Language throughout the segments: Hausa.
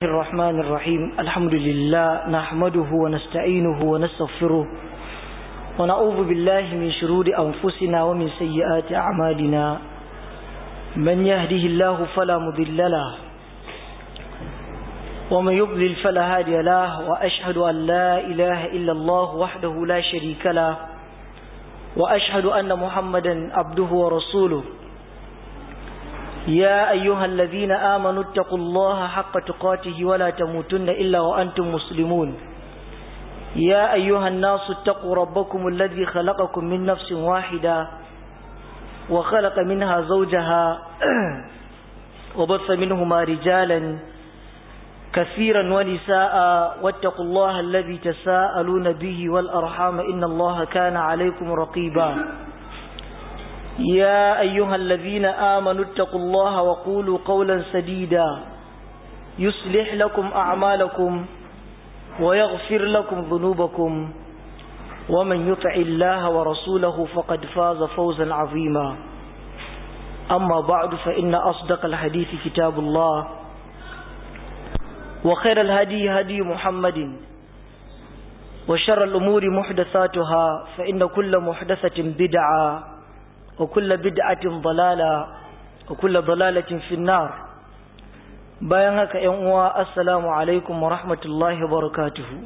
الرحمن الرحيم الحمد لله نحمده ونستعينه ونستغفره ونعوذ بالله من شرور أنفسنا ومن سيئات أعمالنا من يهده الله فلا مضل له ومن يضلل فلا هادي له وأشهد أن لا إله إلا الله وحده لا شريك له وأشهد أن محمدا عبده ورسوله يا أيها الذين آمنوا اتقوا الله حق تقاته ولا تموتن إلا وأنتم مسلمون يا أيها الناس اتقوا ربكم الذي خلقكم من نفس واحدة وخلق منها زوجها وبث منهما رجالا كثيرا ونساء واتقوا الله الذي تساءلون به والأرحام إن الله كان عليكم رقيبا يا أيها الذين آمنوا اتقوا الله وقولوا قولا سديدا يصلح لكم أعمالكم ويغفر لكم ذنوبكم ومن يطع الله ورسوله فقد فاز فوزا عظيما أما بعد فإن أصدق الحديث كتاب الله وخير الهدي هدي محمد وشر الأمور محدثاتها فإن كل محدثة بدعة وكل بدعة ضلالة وكل ضلالة في النار bayan haka ‘yan uwa assalamu alaikum wa rahmatullahi wa barakatuhu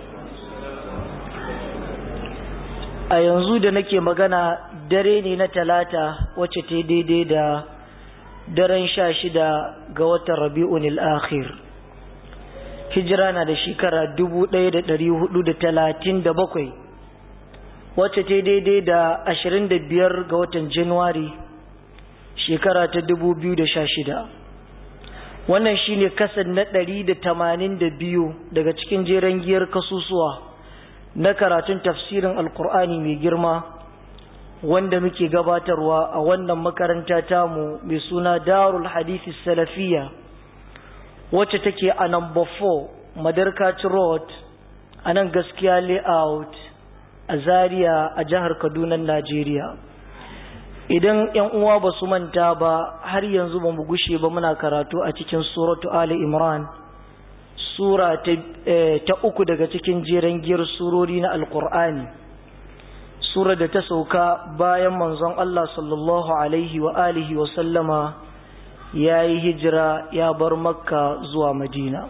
a yanzu da nake magana dare ne na talata wacce ta daidai da daren sha shida ga watan rabi'un al'akhir hijira na da shekara dubu ɗaya da ɗari hudu da talatin da bakwai wacce ta daidai da ashirin da biyar ga watan januwari shekara ta dubu biyu da sha shida wannan shine kasan na ɗari da tamanin da biyu daga cikin jeren giyar kasusuwa na karatun tafsirin alkur'ani mai girma wanda muke gabatarwa a wannan makaranta tamu mai suna darul hadithi salafiya wacce take a number 4 madarkaci road a nan gaskiya layout a Zaria a jihar Kaduna Najeriya idan ƴan uwa ba su manta ba har yanzu ba mu gushe ba muna karatu a cikin suratu Ali Imran sura ta, ta uku daga cikin jeren giyar surori na Alƙur'ani sura da ta sauka bayan manzon Allah sallallahu alaihi wa alihi wa sallama ya yi hijira ya bar makka zuwa madina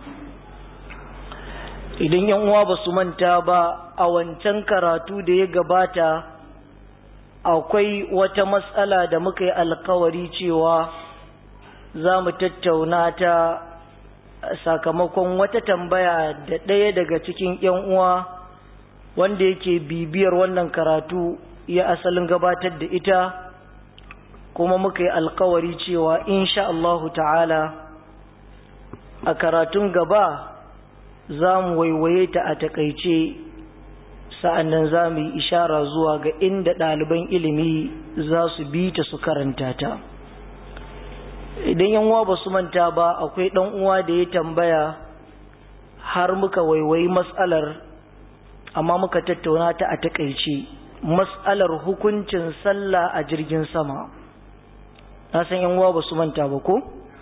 idan yan uwa ba su manta ba a wancan karatu da ya gabata akwai wata matsala da muka yi alkawari cewa za mu tattauna ta sakamakon wata tambaya da ɗaya daga cikin yan uwa wanda yake bibiyar wannan karatu ya asalin gabatar da ita kuma muka yi alkawari cewa insha Allahu ta'ala a karatun gaba za mu waiwaye ta a takaice sa'annan za mu yi ishara zuwa ga inda ɗaliban ilimi za su bi ta su karanta ta idan yanwa ba su manta ba akwai ɗan uwa da ya tambaya har muka waiwayi matsalar amma muka tattauna ta a takaice matsalar hukuncin sallah a jirgin sama na san yanwa ba su manta ba ko?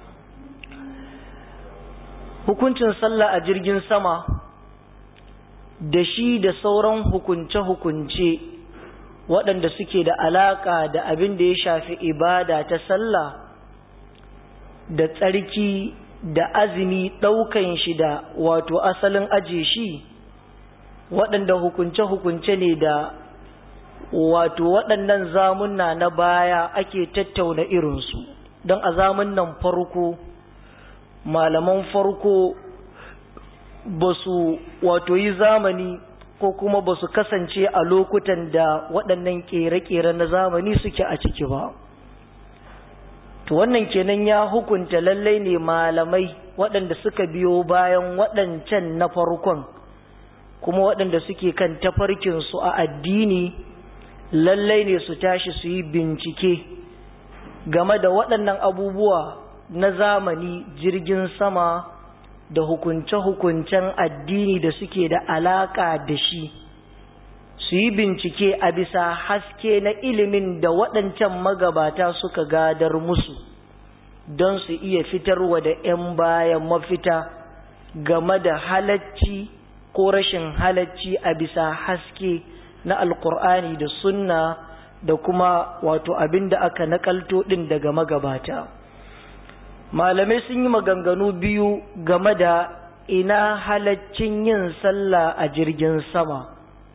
hukuncin sallah a jirgin sama da shi da sauran hukunce-hukunce waɗanda suke da alaƙa da abin da ya shafi ibada ta sallah da tsarki da azumi ɗaukan shi da wato asalin aje shi waɗanda hukunce-hukunce ne da wato waɗannan zamunna na baya ake tattauna irinsu don a zamunnan farko malaman farko ba su wato yi zamani ko kuma ba su kasance a lokutan da waɗannan ƙere-ƙere na zamani suke a ciki ba to wannan kenan ya hukunta lallai ne malamai waɗanda suka biyo bayan waɗancan na farkon kuma waɗanda suke kan tafarkinsu a addini lallai ne su tashi su yi bincike game da waɗannan abubuwa na zamani jirgin sama da hukunce-hukuncen addini da suke da alaƙa da shi su yi bincike a bisa haske na ilimin da waɗancan magabata suka gadar musu don su iya fitarwa da ‘yan bayan mafita game da halacci ko rashin halacci a bisa haske na alkur'ani da sunna da kuma wato abin da aka nakalto ɗin daga magabata malamai sun yi maganganu biyu game da ina halaccin yin sallah a jirgin sama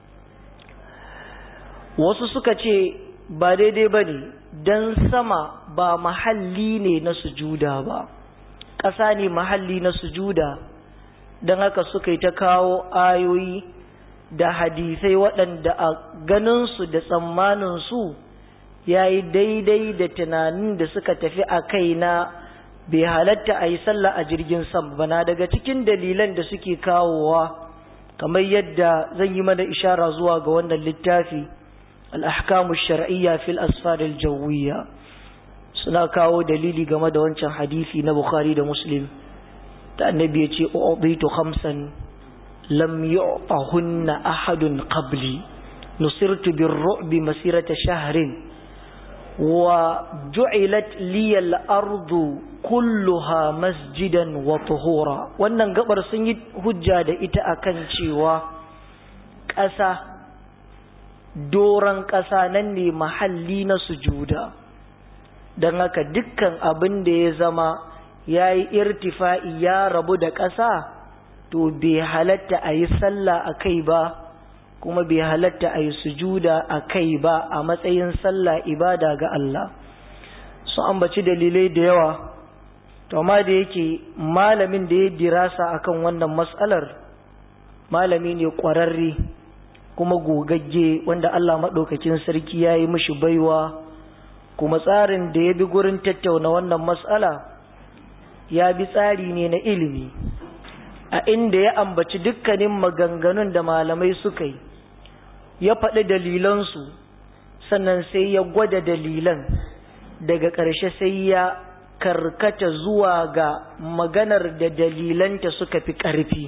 wasu suka ce ba daidai ba ne don sama ba mahalli ne na sujuda ba ƙasa ne mahalli na sujuda don haka suka yi ta kawo ayoyi da hadisai waɗanda a ganinsu da tsammaninsu ya yi daidai da tunanin da suka tafi a kai na bai halatta a yi sallah a jirgin sama bana daga cikin dalilan da suke kawowa kamar yadda zan yi mana ishara zuwa ga wannan littafi al'ahkamu shar'iyya fil asfaril jawiyya suna kawo dalili game da wancan hadisi na bukhari da muslim da annabi ya ce u'titu khamsan lam yu'tahunna ahadun qabli nusirtu birru'bi masirata shahrin wa ju'ilat liya al-ardu kulluha masjidan wa tuhura wannan gabar sun yi hujja da ita akan cewa ƙasa doran ƙasa nan ne mahalli na sujuda don haka dukkan abin da ya zama ya yi irtifa'i ya rabu da ƙasa to bai halatta a yi sallah a kai ba kuma bai halatta a yi sujuda a kai ba a matsayin sallah ibada ga Allah su ambaci dalilai da yawa to amma da yake malamin da ya dirasa akan wannan matsalar malami ne ƙwararre kuma gogagge wanda Allah maɗaukakin sarki ya yi mishi baiwa kuma tsarin da ya bi gurin tattauna wannan matsala ya bi tsari ne na ilimi a inda ya ambaci dukkanin maganganun da malamai suka yi ya faɗi dalilansu sannan sai ya gwada dalilan daga ƙarshe sai ya karkata zuwa ga maganar da dalilanta suka fi ƙarfi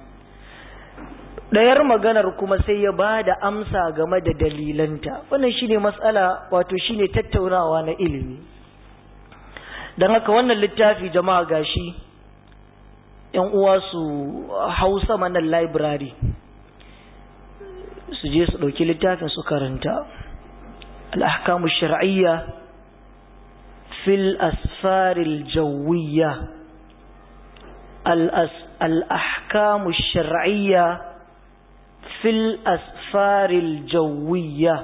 ɗayar maganar kuma sai ya ba da amsa game da dalilanta wannan shine matsala wato shine tattaunawa na ilimi don haka wannan littafi jama'a gashi yan uwa su hausa manan library su je su ɗauki littafin su karanta al'ahkamu shar'iyya fil asfaril jawiyya al'ahkamu shar'iyya fil asfaril jawiyya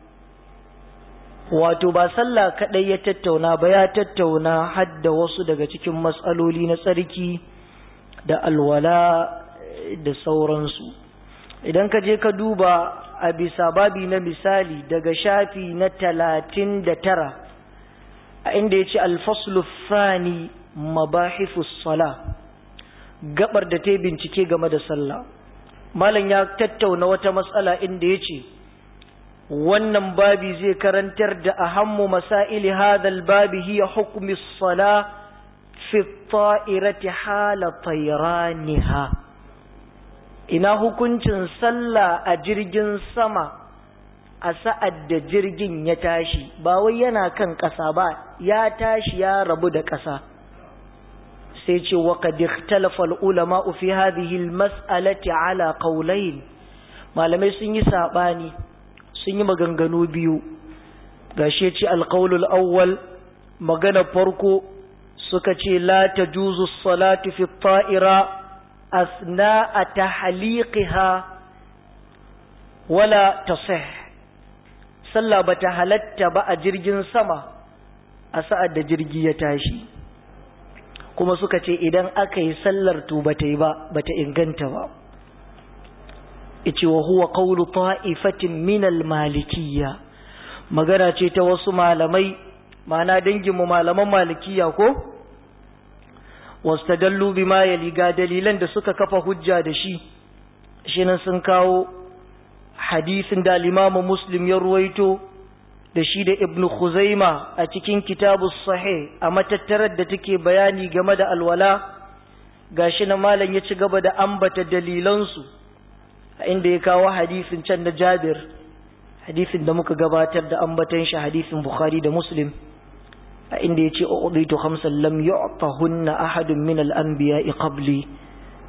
wato ba sallah kadai ya tattauna ba ya tattauna hadda wasu daga cikin matsaloli na tsarki da alwala da sauransu idan ka je ka duba a bisa babi na misali daga shafi na talatin da tara a inda ya ce alfaslu fani mabahifus sala gabar da ta bincike game da sallah malam ya tattauna wata matsala inda ya ce wannan babi zai karantar da ahammu masaili hadal babi hiya hukumi sala fi ta'irati hala tayraniha ina hukuncin sallah a jirgin sama a sa'ad da jirgin ya tashi ba wai yana kan ƙasa ba ya tashi ya rabu da ƙasa sai ce wa qad ikhtalafa al-ulama fi hadhihi al-mas'alati ala qawlayn malamai sun yi sabani sun yi maganganu biyu gashi ya ce al-qawlul awwal magana farko suka ce la tajuzu as-salatu fi at-ta'ira asna'a tahliqiha wala tasih sallah bata halatta ba a jirgin sama a sa'ad da jirgi ya tashi kuma suka ce idan aka yi sallar to bata yi ba bata inganta ba ice wa huwa qawlu ta'ifatin min al-malikiyya magana ce ta wasu malamai ma'ana dangin mu malaman malikiyya ko wastadallu bima yali ga dalilan da suka kafa hujja da shi shi nan sun kawo hadisin da al-Imam Muslim ya ruwaito da shi da Ibn Khuzaima a cikin kitabus sahih a matattarar da take bayani game da alwala gashi na malam ya ci gaba da ambata dalilansu a inda ya kawo hadisin can na Jabir hadisin da muka gabatar da ambatan shi hadisin Bukhari da Muslim a inda ya ce uɗaitu hamsin lam yu'tahunna ahadun min al-anbiya'i qabli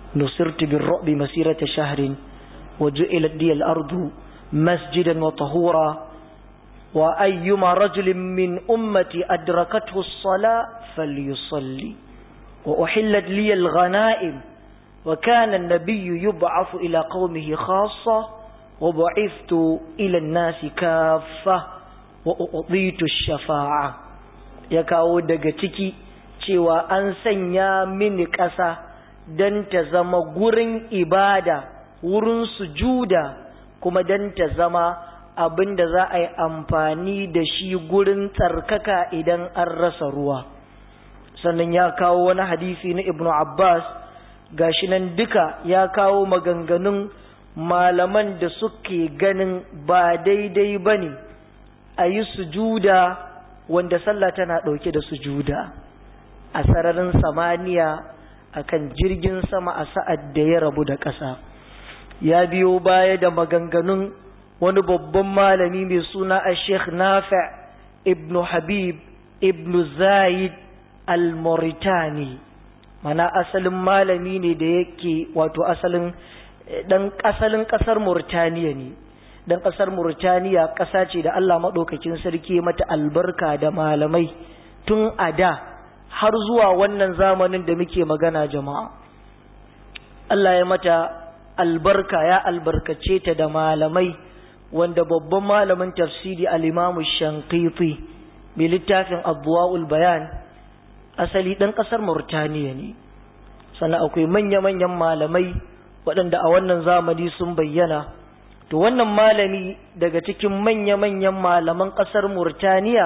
نصرت بالرعب مسيرة شهر وجعلت لي الأرض مسجدا وطهورا وأيما رجل من أمتي أدركته الصلاة فليصلي وأحلت لي الغنائم وكان النبي يبعث إلى قومه خاصة وبعثت إلى الناس كافة وأعطيت الشفاعة يكاو دقتكي cewa an sanya mini ƙasa don ta zama gurin ibada wurin sujuda kuma don ta zama abin da za a yi amfani da shi gurin tsarkaka idan an rasa ruwa sannan ya kawo wani hadisi na ibnu abbas gashi nan duka ya kawo maganganun malaman da suke ganin ba daidai ba ne a yi sujuda wanda sallah tana ɗauke da sujuda a sararin samaniya a kan jirgin sama a sa'ad da ya rabu da ƙasa ya biyo baya da maganganun wani babban malami mai suna a sheikh nafi ibn habib ibn zayid al-mauritani mana asalin malami ne da yake wato asalin dan asalin kasar Murtaniya ne dan kasar Murtaniya kasa ce da Allah madaukakin sarki mata albarka da malamai tun a da har zuwa wannan zamanin da muke magana jama'a Allah ya mata albarka ya albarkace ta da malamai wanda babban malamin tafsiri al-Imam Shanqiti bi littafin Adwaul Bayan asali ɗan ƙasar Mauritaniya ne, sannan akwai manya-manyan malamai waɗanda a wannan zamani sun bayyana. To wannan malami daga cikin manya-manyan malaman ƙasar Mauritaniya,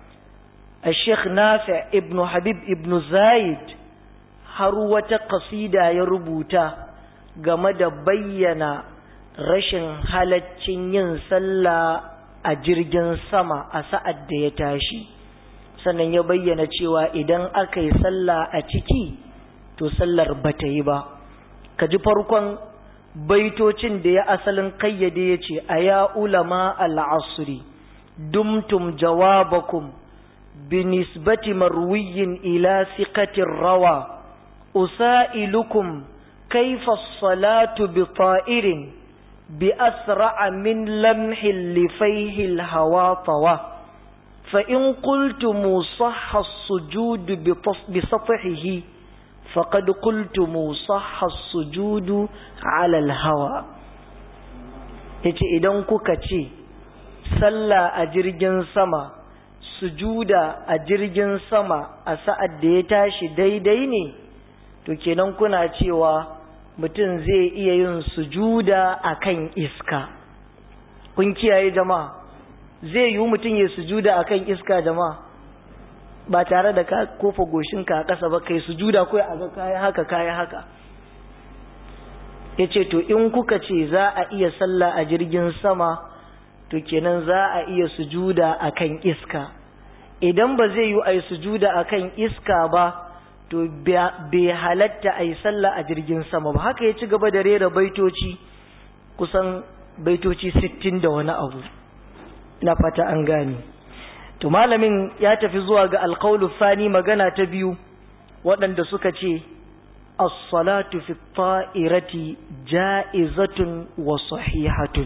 a Sheikh Nafi ibn Habib ibn Zayid har wata kasida ya rubuta game da bayyana rashin halaccin yin sallah a jirgin sama a sa'ad da ya tashi. sannan ya bayyana cewa idan aka yi sallah a ciki to sallar ba ta yi ba ka ji farkon baitocin da ya asalin kayyade ya ce a ya ulama al'asuri dumtum jawabakum binisbati marwiyin ila siƙatin rawa usailukum kaifa salatu bi ta'irin bi asra'a min lamhin lifaihil hawa tawa فإن قلتم صح السجود بسطحه فقد قلتم صح السجود على الهوى yace idan kuka ce sallah a jirgin sama sujuda a jirgin sama a sa'ad da ya tashi daidai ne to kenan kuna cewa mutum zai iya yin sujuda akan iska kun kiyaye jama'a zai yi mutum ya sujuda a kan iska jama'a ba tare da ka kofa goshinka a ƙasa ba kai sujuda kawai a ga kayan haka kayan haka ya ce to in kuka ce za a iya sallah a jirgin sama to kenan za a iya sujuda a kan iska idan ba zai yi a yi sujuda a kan iska ba to bai halatta a yi sallah a jirgin sama ba haka ya ci gaba da rera baitoci kusan baitoci sittin da wani abu ina fata an gane to malamin ya tafi zuwa ga alqaulu fani magana ta biyu waɗanda suka ce as-salatu fi ta'irati ja'izatun wa sahihatun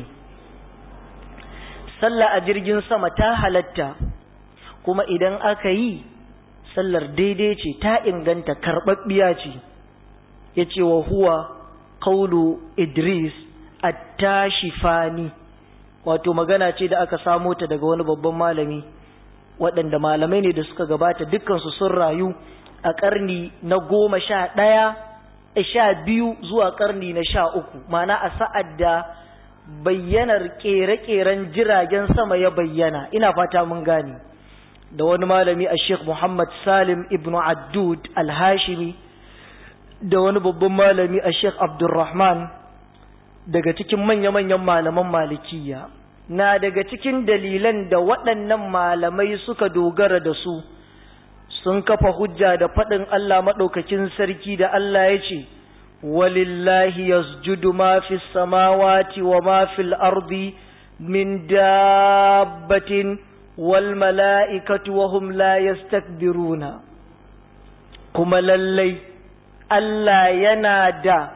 sallah a jirgin sama ta halatta kuma idan aka yi sallar daidai ce ta inganta karɓaɓɓiya ce yace wa huwa qawlu idris at-tashifani wato magana ce da aka samo ta daga wani babban malami waɗanda malamai ne da suka gabata dukkansu sun rayu a ƙarni na goma sha ɗaya sha biyu zuwa ƙarni na sha uku mana a sa'ad da bayyanar ƙere-ƙeren jiragen sama ya bayyana ina fata mun gane da wani malami a sheikh muhammad salim ibn addud al-hashimi da wani babban malami a sheikh abdulrahman daga cikin manya-manyan malaman malikiya na daga cikin dalilan da waɗannan malamai suka dogara da su sun kafa hujja da faɗin Allah maɗaukakin sarki da Allah ya ce walillahi yasjudu ma fi samawati wa ma fil ardi min dabbatin wal mala'ikatu wa hum la yastakbiruna kuma lallai Allah yana da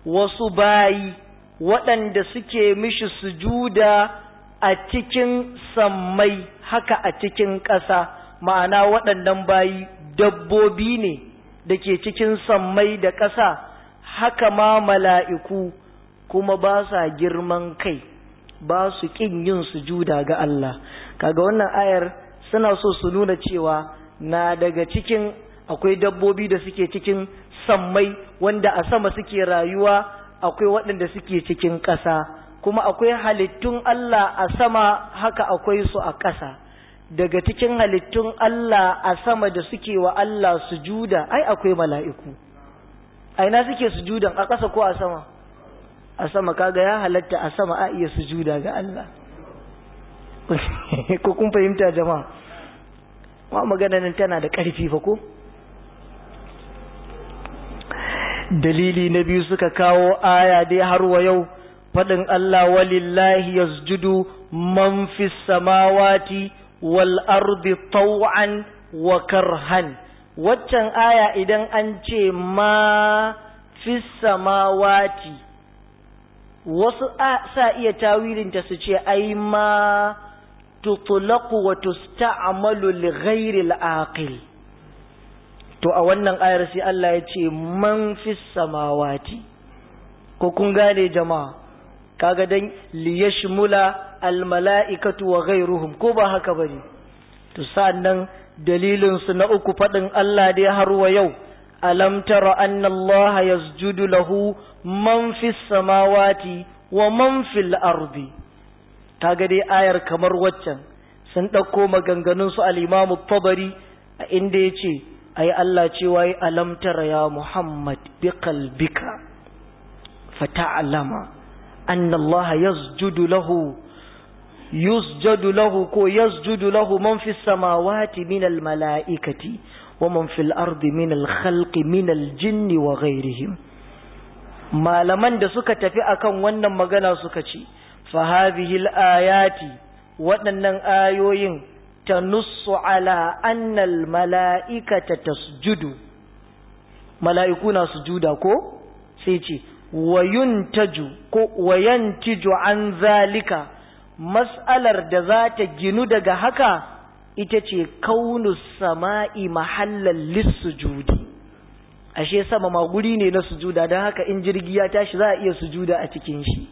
wasu bayi waɗanda suke mishi sujuda a cikin sammai haka a cikin ƙasa ma'ana waɗannan bayi dabbobi ne da ke cikin sammai da ƙasa haka ma mala'iku kuma ba sa girman kai ba su ƙin yin sujuda ga Allah kaga wannan ayar suna so su nuna cewa na daga cikin akwai dabbobi da suke cikin sammai wanda a sama suke rayuwa akwai waɗanda suke cikin ƙasa kuma akwai halittun Allah a sama haka akwai su a ƙasa daga cikin halittun Allah a sama da suke wa Allah sujuda ai akwai mala'iku a ina suke sujudan a ƙasa ko a sama a sama kaga ya halatta a sama a iya sujuda ga Allah ko kun fahimta jama'a ma magana nan tana da ƙarfi fa ko dalili na biyu suka kawo aya dai har wa yau faɗin Allah walillahi yasjudu man fis samawati wal ardi taw'an wa karhan waccan aya idan an ce ma fis samawati wasu sa iya tawilinta su ce ai ma tutlaqu wa tusta'malu li ghairi al-aqil to a wannan ayar sai Allah ya ce man fis samawati ko kun gane jama'a kaga dan liyashmula almala'ikatu wa ghairuhum ko ba haka bane to sannan dalilin su na uku fadin Allah dai har wa yau alam tara anna Allah yasjudu lahu man fis samawati wa man fil ardi kaga dai ayar kamar waccan sun dauko maganganun su al-Imam tabari a inda yace ai Allah cewa yi alam tara ya Muhammad bi qalbika fata'lama أن الله يسجد له يسجد له كو يسجد له من في السماوات من الملائكة ومن في الأرض من الخلق من الجن وغيرهم ما لمن da suka tafi akan wannan magana suka ce fa hadhihi al-ayati waɗannan ayoyin tanussu ala anna al-mala'ikata tasjudu mala'iku na sujuda ko sai ce wayuntaju ko wayantiju an zalika mas'alar da za ta ginu daga haka ita ce kaunu sama'i mahallan lissujudi ashe sama ma guri ne na sujuda don haka in jirgi ya tashi za a iya sujuda a cikin shi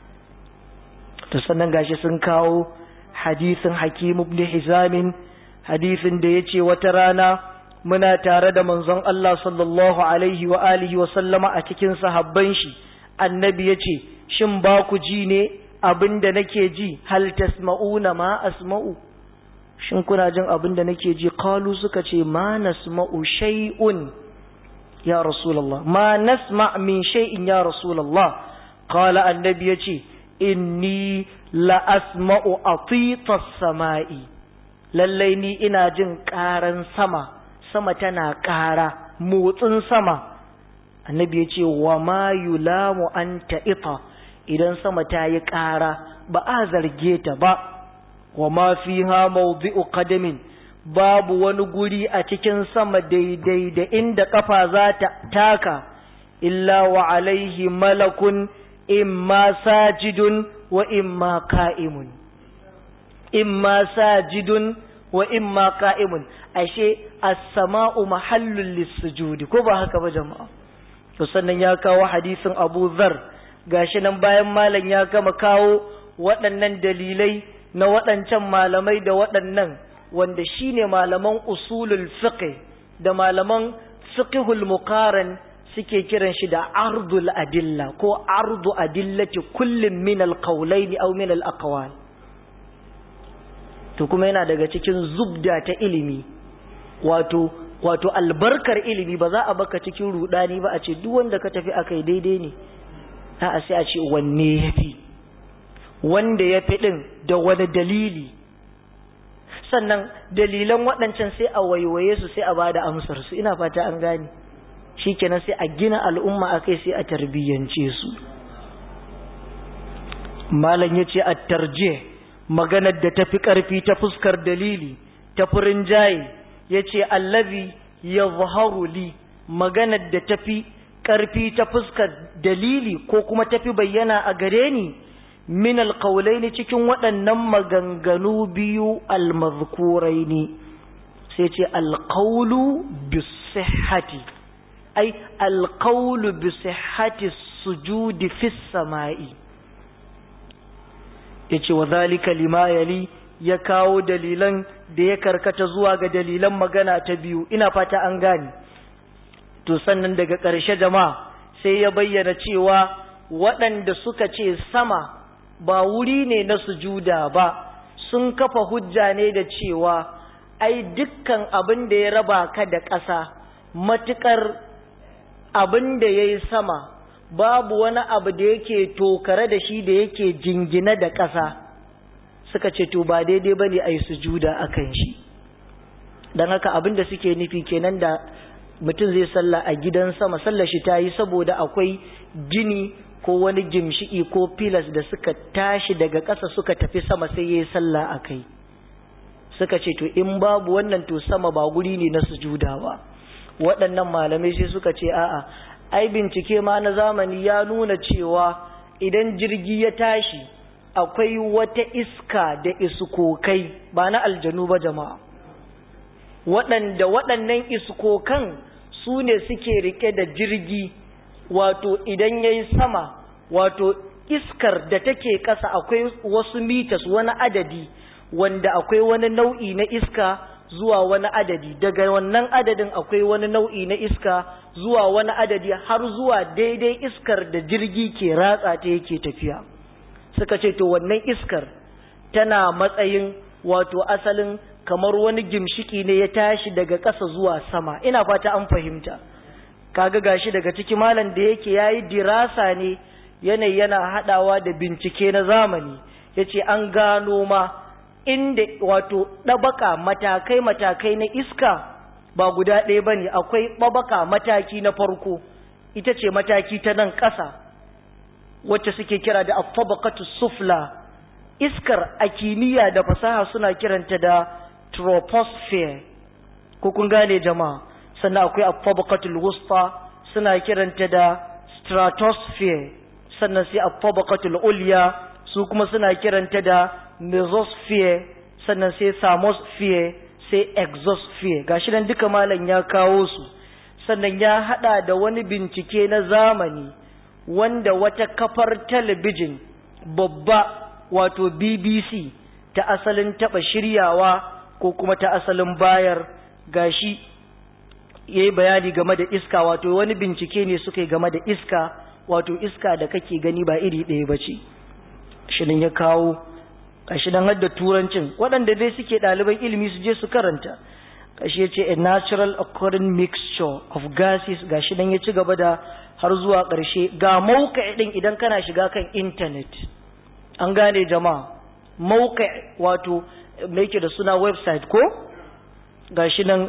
to sannan gashi sun kawo hadisin hakim ibn hizamin hadisin da yace wata rana muna tare da manzon Allah sallallahu alaihi wa alihi wa sallama a cikin sahabban shi annabi yace shin ba ku ji ne abinda nake ji hal tasma'una ma asma'u shin kuna jin abinda nake ji qalu suka ce ma nasma'u shay'un ya rasulullah ma nasma' min shay'in ya rasulullah qala annabi yace inni la asma'u atita samai lallai ni ina jin ƙaran sama sama tana ƙara motsin sama annabi ya ce wa ma yulamu an ta'ita idan sama ta yi ƙara ba a zarge ta ba wa ma fiha mawdi'u qadamin babu wani guri a cikin sama daidai da inda kafa za ta taka illa wa alaihi malakun imma sajidun wa imma ka'imun imma sajidun wa imma ka'imun ashe as-sama'u mahallul lis-sujudi ko ba haka ba jama'a to sannan ya kawo hadisin Abu Dharr gashi nan bayan malam ya gama kawo waɗannan dalilai na waɗancan malamai da waɗannan wanda shine malaman usulul fiqh da malaman fiqhul muqaran suke kiran shi da ardul adilla ko ardu adillati kullum min alqawlayn aw min alaqwal to kuma yana daga cikin zubda ta ilimi wato wato albarkar ilimi ba za a baka cikin rudani ba a ce duk wanda ka tafi akai daidai ne a sai a ce wanne yafi wanda yafi din da wani dalili sannan dalilan waɗancan sai a waiwaye su sai a bada amsar su ina fata an gane shikenan sai a gina al'umma akai sai a tarbiyyance su malam yace at-tarjih maganar da tafi karfi ta fuskar dalili ta furin jaye yace allazi yadhharu li maganar da tafi ƙarfi ta fuskar dalili ko kuma tafi bayyana a gare ni min alƙaulaini cikin waɗannan maganganu biyu almazkuraini sai ce alƙaulu bisihhati ai alƙaulu bisihhati sujudi fis sama'i yace wa zalika lima yali ya kawo dalilan da ya karkata zuwa ga dalilan magana ta biyu ina fata an gane to sannan daga ƙarshe jama'a sai ya bayyana cewa waɗanda suka ce sama ba wuri ne na sujuda ba sun kafa hujja ne da cewa ai dukkan abin da ya raba ka da ƙasa matuƙar abin da ya yi sama babu wani abu da yake tokare da shi da yake jingina da ƙasa suka ce to ba daidai ba ne a yi sujuda a kan shi don haka abin da suke nufi kenan da mutum zai salla a gidan sama sallar shi ta yi saboda akwai gini ko wani gimshi'i ko filas da suka tashi daga ƙasa suka tafi sama sai ya yi salla a kai suka ce to in babu wannan to sama ba guri ne na sujuda ba waɗannan malamai sai suka ce a'a ai bincike ma na zamani ya nuna cewa idan jirgi ya tashi akwai wata iska da iskokai ba na aljanu ba jama'a waɗanda waɗannan iskokan su ne suke rike da jirgi wato idan ya yi sama wato iskar da take ƙasa akwai wasu mitas wani adadi wanda akwai wani nau'i na iska zuwa wani adadi daga wannan adadin akwai wani nau'i na iska zuwa wani adadi har zuwa daidai iskar da jirgi ke ratsa ta yake tafiya suka ce to wannan iskar tana matsayin wato asalin kamar wani gimshiki ne ya tashi daga ƙasa zuwa sama ina fata an fahimta kaga gashi daga ciki malam da yake yayi dirasa ne yanayi yana hadawa da bincike na zamani yace an gano ma inda wato ɗabaka matakai-matakai na iska ba guda ɗaya ba ne akwai ɗabaka mataki na farko ita ce mataki ta nan ƙasa wacce suke kira da afabakatu sufla iskar a kimiyya da fasaha suna kiranta da troposphere ko kun gane jama'a sannan akwai afabakatul wusta suna kiranta da stratosphere sannan sai afabakatul ulya su kuma suna kiranta da mesosphere sannan sai thermosphere sai exosphere gashi nan duka malam ya kawo su sannan ya hada da wani bincike na zamani wanda wata kafar talabijin babba wato BBC ta asalin taba shiryawa ko kuma ta asalin bayar gashi yayi bayani game da iska wato wani bincike ne suka yi game da iska wato iska da kake gani ba iri ɗaya bace shi ya kawo kashi dan hadda turancin waɗanda dai suke ɗaliban ilimi su je su karanta kashi ya ce a natural occurring mixture of gases gashi dan ya ci gaba da har zuwa ƙarshe ga mauka ɗin idan kana shiga kan intanet an gane jama'a mauka wato mai ke da suna website ko gashi nan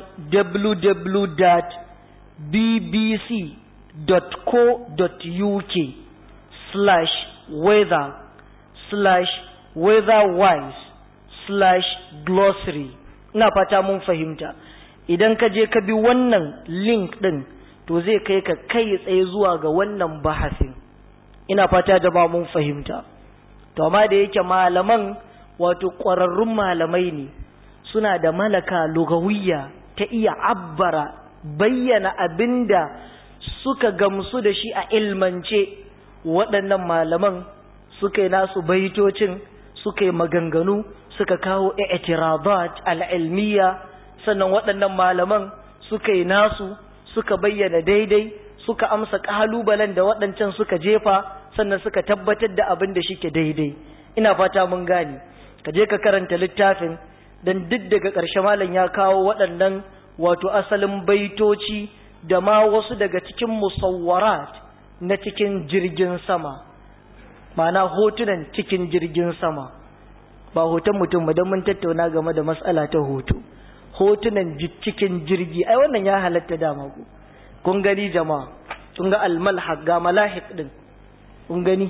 www.bbc.co.uk slash weather slash weatherwise slash glossary ina fata mun fahimta idan ka je ka bi wannan link din to zai kai ka kai tsaye zuwa ga wannan bahasin ina fata da ba mun fahimta to amma da yake malaman wato ƙwararrun malamai ne suna da malaka lugawiyya ta iya abbara bayyana abinda suka gamsu da shi a ilmance waɗannan malaman suka yi nasu baitocin suka yi maganganu suka kawo i'tiradat al'ilmiya sannan waɗannan malaman suka yi nasu suka bayyana daidai suka amsa ƙalubalen da waɗancan suka jefa sannan suka tabbatar da abin da shike daidai ina fata mun gane ka je ka karanta littafin dan duk daga ƙarshe malam ya kawo waɗannan wato asalin baitoci da ma wasu daga cikin musawwarat na cikin jirgin sama ma'ana hotunan cikin jirgin sama ba hoton mutum ba don mun tattauna game da matsala ta hoto hotunan cikin jirgi ai wannan ya halatta dama ku kun gani jama'a kun ga almalhaq ga malahik din kun gani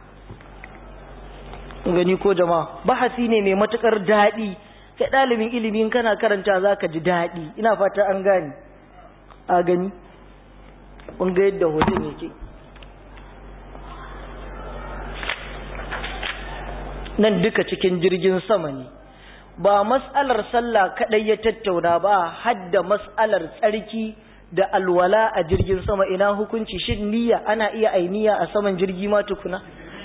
kun gani ko jama'a bahasi ne mai matukar daɗi kai ɗalibin ilimin kana karanta za ka ji daɗi ina fata an gani a gani kun ga yadda hoton yake nan duka cikin jirgin sama ne ba mas'alar sallah kadai ya tattauna ba hadda mas'alar tsarki da alwala a jirgin sama ina hukunci shin niyya ana iya ainiya a saman jirgi ma tukuna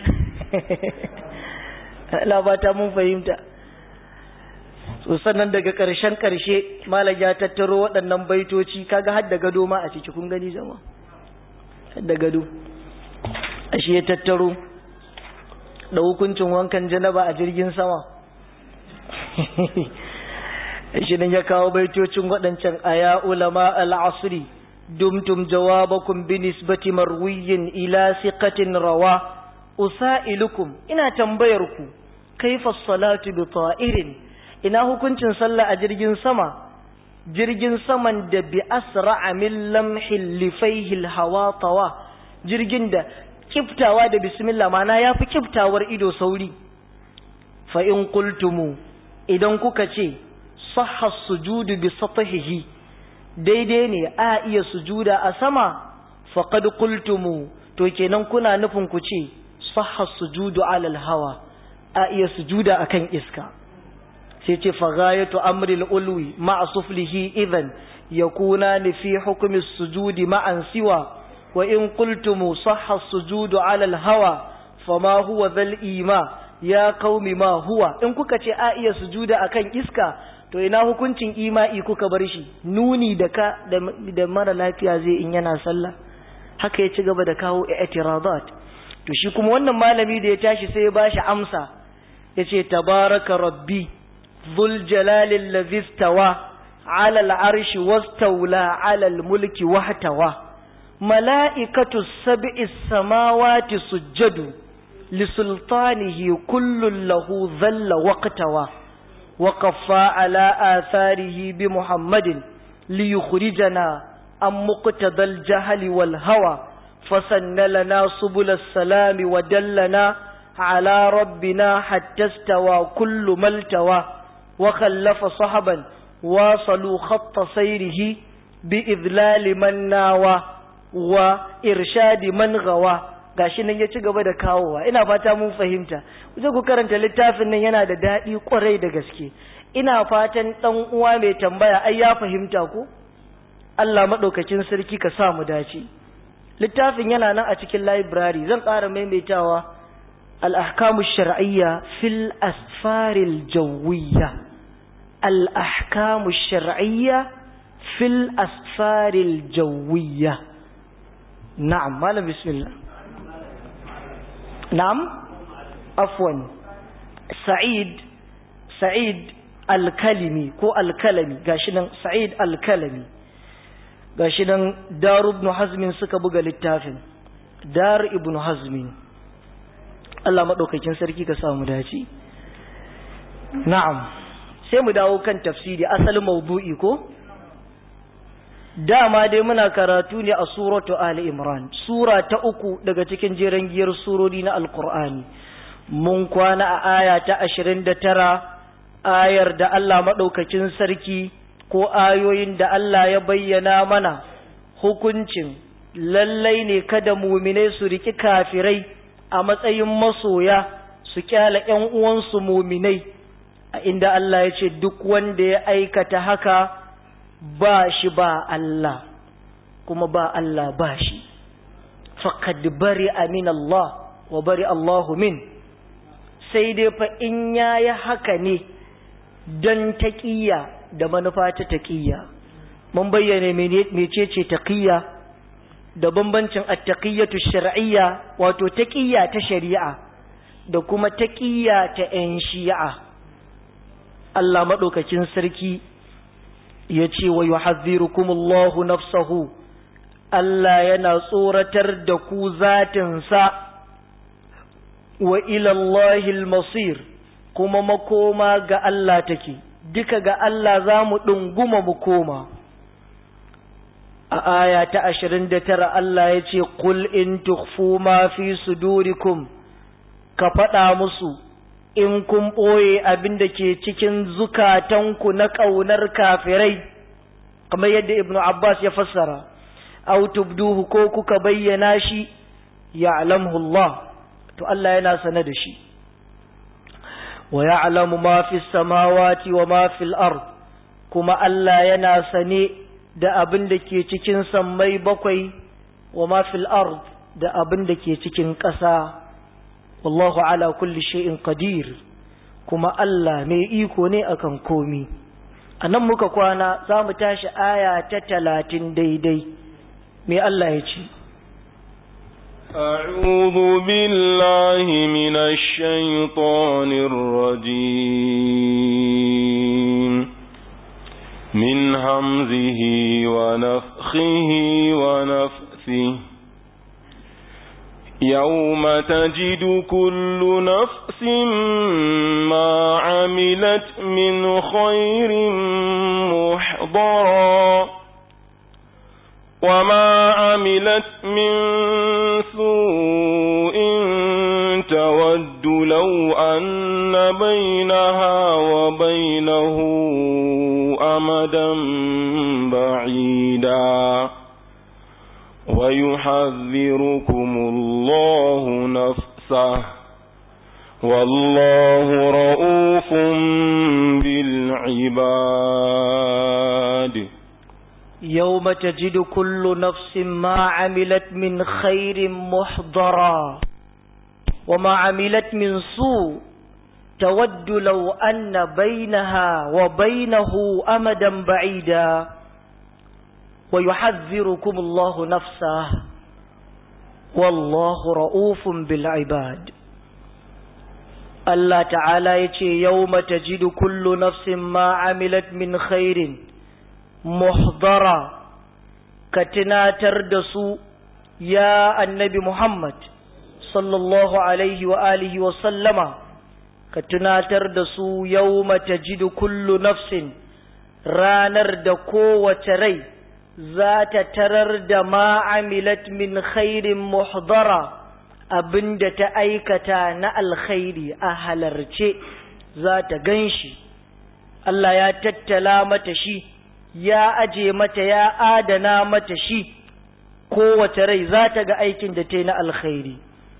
labata mun fahimta so sannan daga ƙarshen ƙarshe malam ya tattaro waɗannan baitoci kaga har da gado ma a ciki kun gani jama har da gado ashe ya tattaro da hukuncin wankan janaba a jirgin sama shi ya kawo baitocin waɗancan aya ulama al'asri dumtum jawabakum bi nisbati marwiyin ila siqatin rawa usailukum ina tambayar ku kaifa salatu bi ta'irin ina hukuncin sallah a jirgin sama jirgin saman da bi asra'a min lamhil lifaihi hawa tawa jirgin da kiftawa da bismillah mana yafi kiftawar ido sauri fa in qultumu idan kuka ce sahha sujudu bi satahihi daidai ne a iya sujuda a sama faqad qultumu to kenan kuna nufin ku ce sahha sujudu ala hawa a iya sujuda akan iska sai ce faghayatu amril ulwi ma'a suflihi idan yakuna ni fi hukmi sujudi ma'an siwa wa in qultumu sahha sujudu ala hawa fama huwa dhal ima ya qaumi ma huwa in kuka ce a iya sujuda akan iska to ina hukuncin ima'i kuka bar shi nuni da ka da mara lafiya zai in yana sallah haka ya ci gaba da kawo i'tiradat to shi kuma wannan malami da ya tashi sai ya bashi amsa yace tabaraka rabbi dhul jalali allazi istawa ala al'arshi wastawla ala al-mulki wahtawa mala'ikatu sab'is samawati sujjadu lisultanihi kullun lahu dhalla waqtawa وقفى على آثاره بمحمد ليخرجنا عن مقتضى الجهل والهوى فسن لنا سبل السلام ودلنا على ربنا حتى استوى كل ما التوى وخلف صحبا واصلوا خط سيره بإذلال من ناوى وإرشاد من غوى gashi nan ya ci gaba da kawowa ina fata mun fahimta kuje ku karanta littafin nan yana da daɗi kwarai da gaske ina fatan ɗan uwa mai tambaya ai ya fahimta ko Allah maɗaukakin sarki ka sa mu dace littafin yana nan a cikin library zan ƙara maimaitawa al-ahkamu shar'iyya fil asfaril jawiyya al-ahkamu shar'iyya fil asfaril jawiyya na'am malam bismillah na'am afwan sa'id sa'id al-kalimi ko al-kalami gashi nan sa'id al-kalami gashi nan dar ibn hazmin suka buga littafin dar ibn hazmin Allah madaukakin sarki ka samu dace na'am sai mu dawo kan tafsiri asalin maudu'i ko dama dai muna karatu ne a suratu Ali Imran sura ta uku daga cikin jeren giyar surori na Alkur'ani mun kwana a aya ta ashirin da tara ayar da Allah maɗaukakin sarki ko ayoyin da Allah ya bayyana mana hukuncin lallai ne kada muminai su riki kafirai a matsayin masoya su kyala ‘yan uwansu muminai a inda Allah ya ce duk wanda ya aikata haka ba shi ba Allah kuma ba Allah ba shi faqad bari amin Allah wa bari Allahu min sai dai fa in yayi haka ne dan taqiyya da manufa ta taqiyya mun bayyana mecece taqiyya da bambancin at-taqiyyatu shar'iyya wato taqiyya ta shari'a da kuma taqiyya ta 'yan shi'a Allah madaukakin sarki ya ce wa yuhadhdhirukumullahu nafsahu Allah yana tsoratar da ku zatinsa wa ilallahi masir kuma makoma ga Allah take duka ga Allah za mu ɗunguma mu koma a aya ta ashirin da tara Allah ya ce qul in tukhfu ma fi sudurikum ka faɗa musu in kun ɓoye abin da ke cikin zukatanku na ƙaunar kafirai kamar yadda ibnu abbas ya fassara aw tubduhu ko kuka bayyana shi ya'lamuhu Allah to Allah yana sane da shi wa ya'lamu ma fi samawati wa ma fil ard kuma Allah yana sane da abin da ke cikin sammai bakwai wa ma fil ard da abin da ke cikin ƙasa wallahu ala kulli shay'in qadir kuma Allah mai iko ne akan komi anan muka kwana za mu tashi aya ta talatin daidai mai Allah ya ce أعوذ بالله من الشيطان الرجيم من همزه ونفخه ونفثه يوم تجد كل نفس ما عملت من خير محضرا وما عملت من سوء تود لو أن بينها وبينه أمدا بعيدا ويحذركم الله نفسه والله رؤوف بالعباد يوم تجد كل نفس ما عملت من خير محضرا وما عملت من سوء تود لو أن بينها وبينه أمدا بعيدا ويحذركم الله نفسه والله رؤوف بالعباد الله تعالى يتي يوم تجد كل نفس ما عملت من خير محضرا كتناتر دسو يا النبي محمد صلى الله عليه وآله وسلم كتناتر دسو يوم تجد كل نفس رانر دكو وتري ذات ترر دما عملت من خير محضرا abinda ta aikata na alkhairi a halarce za ta gan shi Allah ya tattala mata shi ya aje mata ya adana mata shi kowace rai za ta ga aikin da ta yi na alkhairi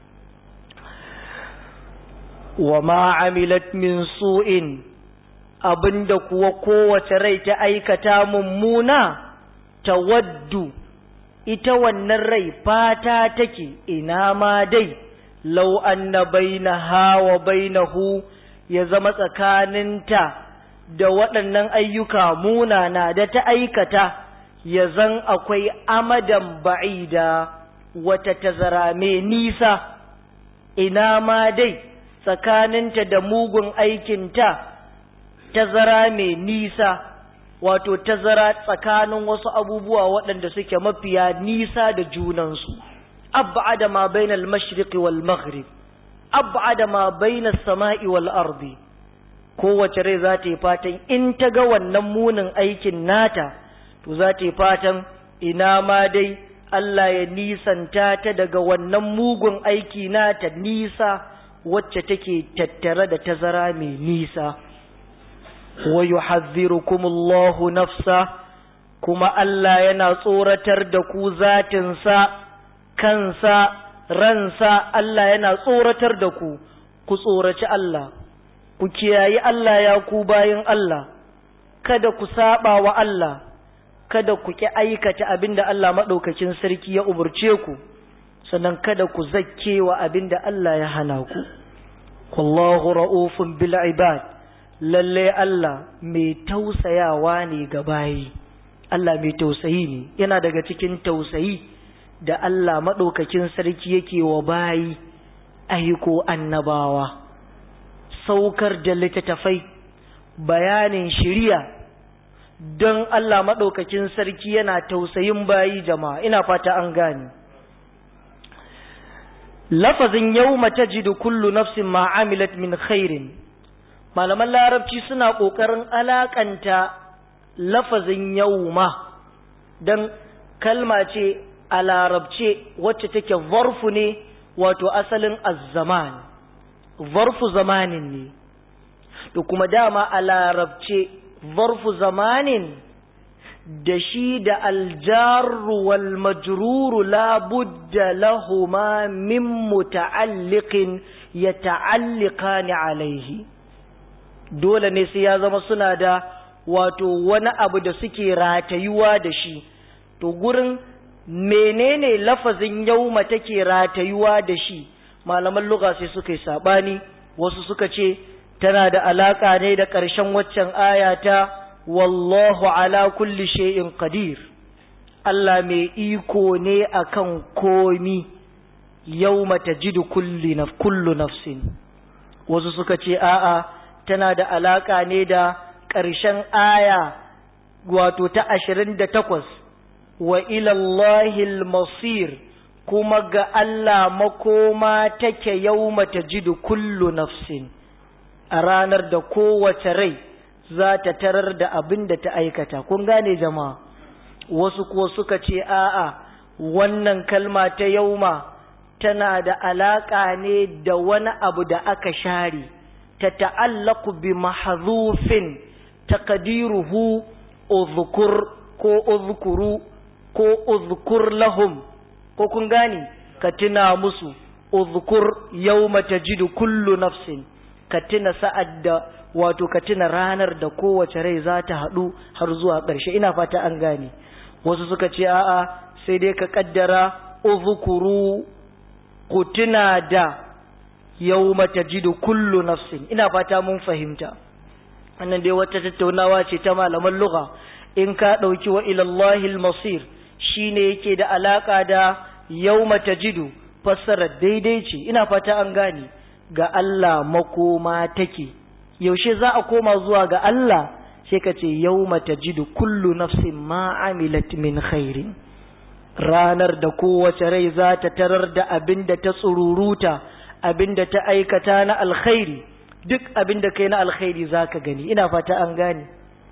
wa ma amilat min su'in abinda kuwa kowace rai ta aikata mummuna tawaddu ita wannan rai fata take ina ma dai lau anna bainaha wa bainahu ya zama tsakaninta da waɗannan ayyuka munana da ta aikata ya zan akwai amadan ba'ida wata tazara mai nisa ina ma dai tsakaninta da mugun aikinta tazara mai nisa wato tazara tsakanin wasu abubuwa waɗanda suke mafiya nisa da junansu ab'ada ma bainal mashriqi wal maghrib ab'ada ma bainas sama'i wal ardi kowace rai za ta yi fatan in ta ga wannan munin aikin nata to za ta yi fatan ina ma dai Allah ya nisanta ta daga wannan mugun aiki nata nisa wacce take tattare da tazara mai nisa wa yuhadhdhirukumullahu nafsa kuma Allah yana tsoratar da ku zatinsa kansa ransa Allah yana tsoratar da ku ku tsoraci Allah ku kiyayi Allah ya ku bayin Allah kada ku saba wa Allah kada ku ki aikata abinda Allah madaukakin sarki ya umurce ku sannan kada ku zakke wa abinda Allah ya hana ku wallahu ra'ufun bil ibad lalle Allah mai tausayawa ne ga bayi Allah mai tausayi ne yana daga cikin tausayi da Allah madaukakin sarki yake wa bayi aiko annabawa saukar da littattafai bayanin shiriya don Allah maɗaukakin sarki yana tausayin bayi jama'a ina fata an gane lafazin yau mata jidu kullu nafsin ma'amilat min khairin malaman larabci suna ƙoƙarin alaƙanta lafazin yau ma don kalma ce a larabce wacce take zarfu ne wato asalin azzaman zarfu zamanin ne to kuma dama a larabce zarfu zamanin da shi da aljarru wal majruru la budda lahuma min muta'alliqin yata'alliqani alaihi dole ne sai ya zama suna da wato wani abu da suke ratayuwa da shi to gurin menene lafazin yauma take ratayuwa da shi malaman lugha sai suka yi sabani wasu suka ce tana da alaka ne da ƙarshen waccan aya ta wallahu ala kulli shay'in qadir Allah mai iko ne akan komi yauma tajidu kulli naf kullu nafsin wasu suka ce a'a tana da alaka ne da ƙarshen aya wato ta ashirin da takwas wa ilallahil masir kuma ga Allah makoma take yauma tajidu kullu nafsin a ranar da kowace rai za ta tarar da abin da ta aikata kun gane jama'a wasu kuwa suka ce a'a wannan kalma ta yauma tana da alaƙa ne da wani abu da aka share ta ta'allaku bi mahzufin taqdiruhu uzkur ko uzkuru ko uzkur lahum ko kun gane ka tuna musu uzkur yawma tajidu kullu nafsin ka tuna sa'ad da wato ka tuna ranar da kowace rai za ta haɗu har zuwa ƙarshe ina fata an gane wasu suka ce a'a sai dai ka kaddara uzkuru ku tuna da yawma tajidu kullu nafsin ina fata mun fahimta wannan dai wata tattaunawa ce ta malaman lugha in ka ɗauki wa ilallahi masir shine yake da alaka da yawma tajidu fassara daidai ce ina fata an gane ga Allah makoma take yaushe za a koma zuwa ga Allah sai ka ce yawma tajidu kullu nafsin ma amilat min khairin ranar da kowace rai za ta tarar da abin da ta tsururuta abin da ta aikata na alkhairi duk abin da kai na alkhairi za ka gani ina fata an gane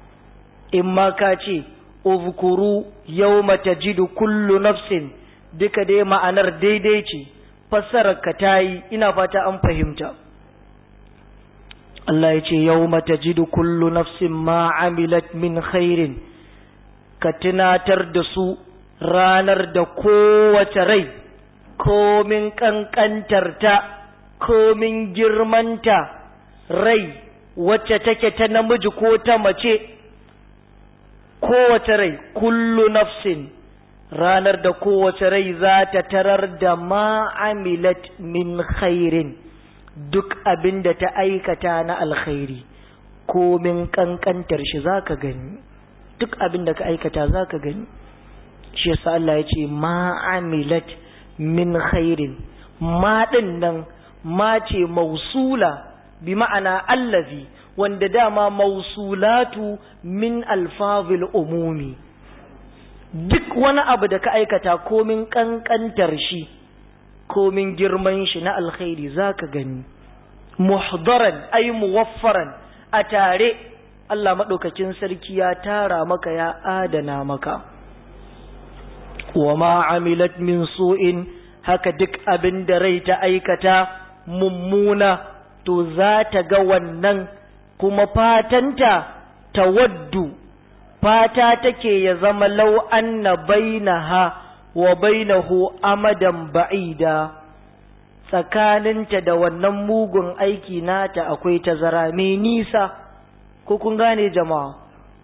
in ma ka ce uzkuru yawma tajidu kullu nafsin duka dai ma'anar daidai ce fassarar ka tayi ina fata an fahimta Allah ya ce yawma tajidu kullu nafsin ma amilat min khairin ka tunatar da su ranar da kowace rai komin kankantarta komin girmanta rai wacce take ta namiji ko ta mace kowace rai kullu nafsin ranar da kowace rai za ta tarar da ma'amilat min khairin duk abin da ta aikata na alkhairi komin kankantar shi za ka gani duk abin da ka aikata za ka gani shi yasa Allah ya ce ma'amilat min khairin ma ɗin nan ma ce mausula bi ma'ana allazi wanda dama mausulatu min alfazil umumi duk wani abu da ka aikata komin kankantar shi komin girman shi na alkhairi zaka gani muhdaran ay muwaffaran a tare Allah madaukakin sarki ya tara maka ya adana maka wa ma amilat min su'in haka duk abin da rai ta aikata mummuna to za ta ga wannan kuma fatanta tawaddu fata take ya zama lau anna bainaha wa bainahu amadan ba'ida tsakaninta da wannan mugun aiki nata akwai tazara mai nisa ko kun gane jama'a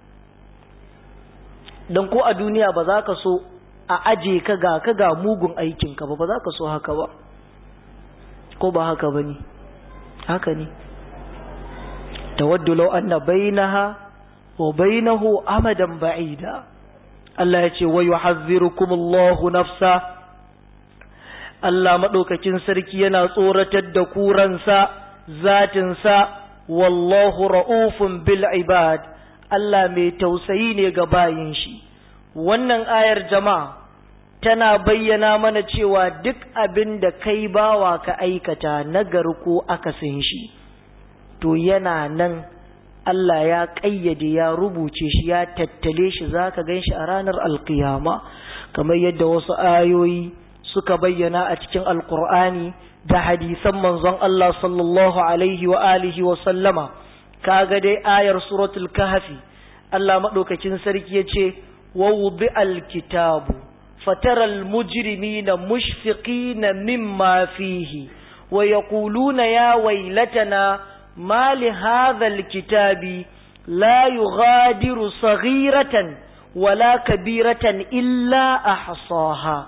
don ko a duniya ba za ka so a aje ka ga ka ga mugun aikinka ba ba za ka so haka ba ko ba haka ba ne haka ne tawaddu law anna bainaha wa bainahu amadan ba'ida Allah ya ce wa yuhazzirukum Allahu nafsa Allah madaukakin sarki yana tsoratar da kuransa zatinsa wallahu ra'ufun bil ibad Allah mai tausayi ne ga bayin shi wannan ayar jama'a tana bayyana mana cewa duk abin da kai bawa ka aikata nagari ko akasin shi to yana nan Allah ya ƙayyade ya rubuce shi ya tattale shi za ka gan shi a ranar alkiyama kamar yadda wasu ayoyi suka bayyana a cikin alkur'ani da hadisan manzon Allah sallallahu alaihi wa alihi wa sallama kaga dai ayar suratul kahfi Allah madaukakin sarki ya ce wa wudi alkitabu fatara almujrimina mushfiqina mimma fihi wa yaquluna ya waylatana ma li hadha alkitabi la yughadiru saghiratan wala kabiratan illa ahsaha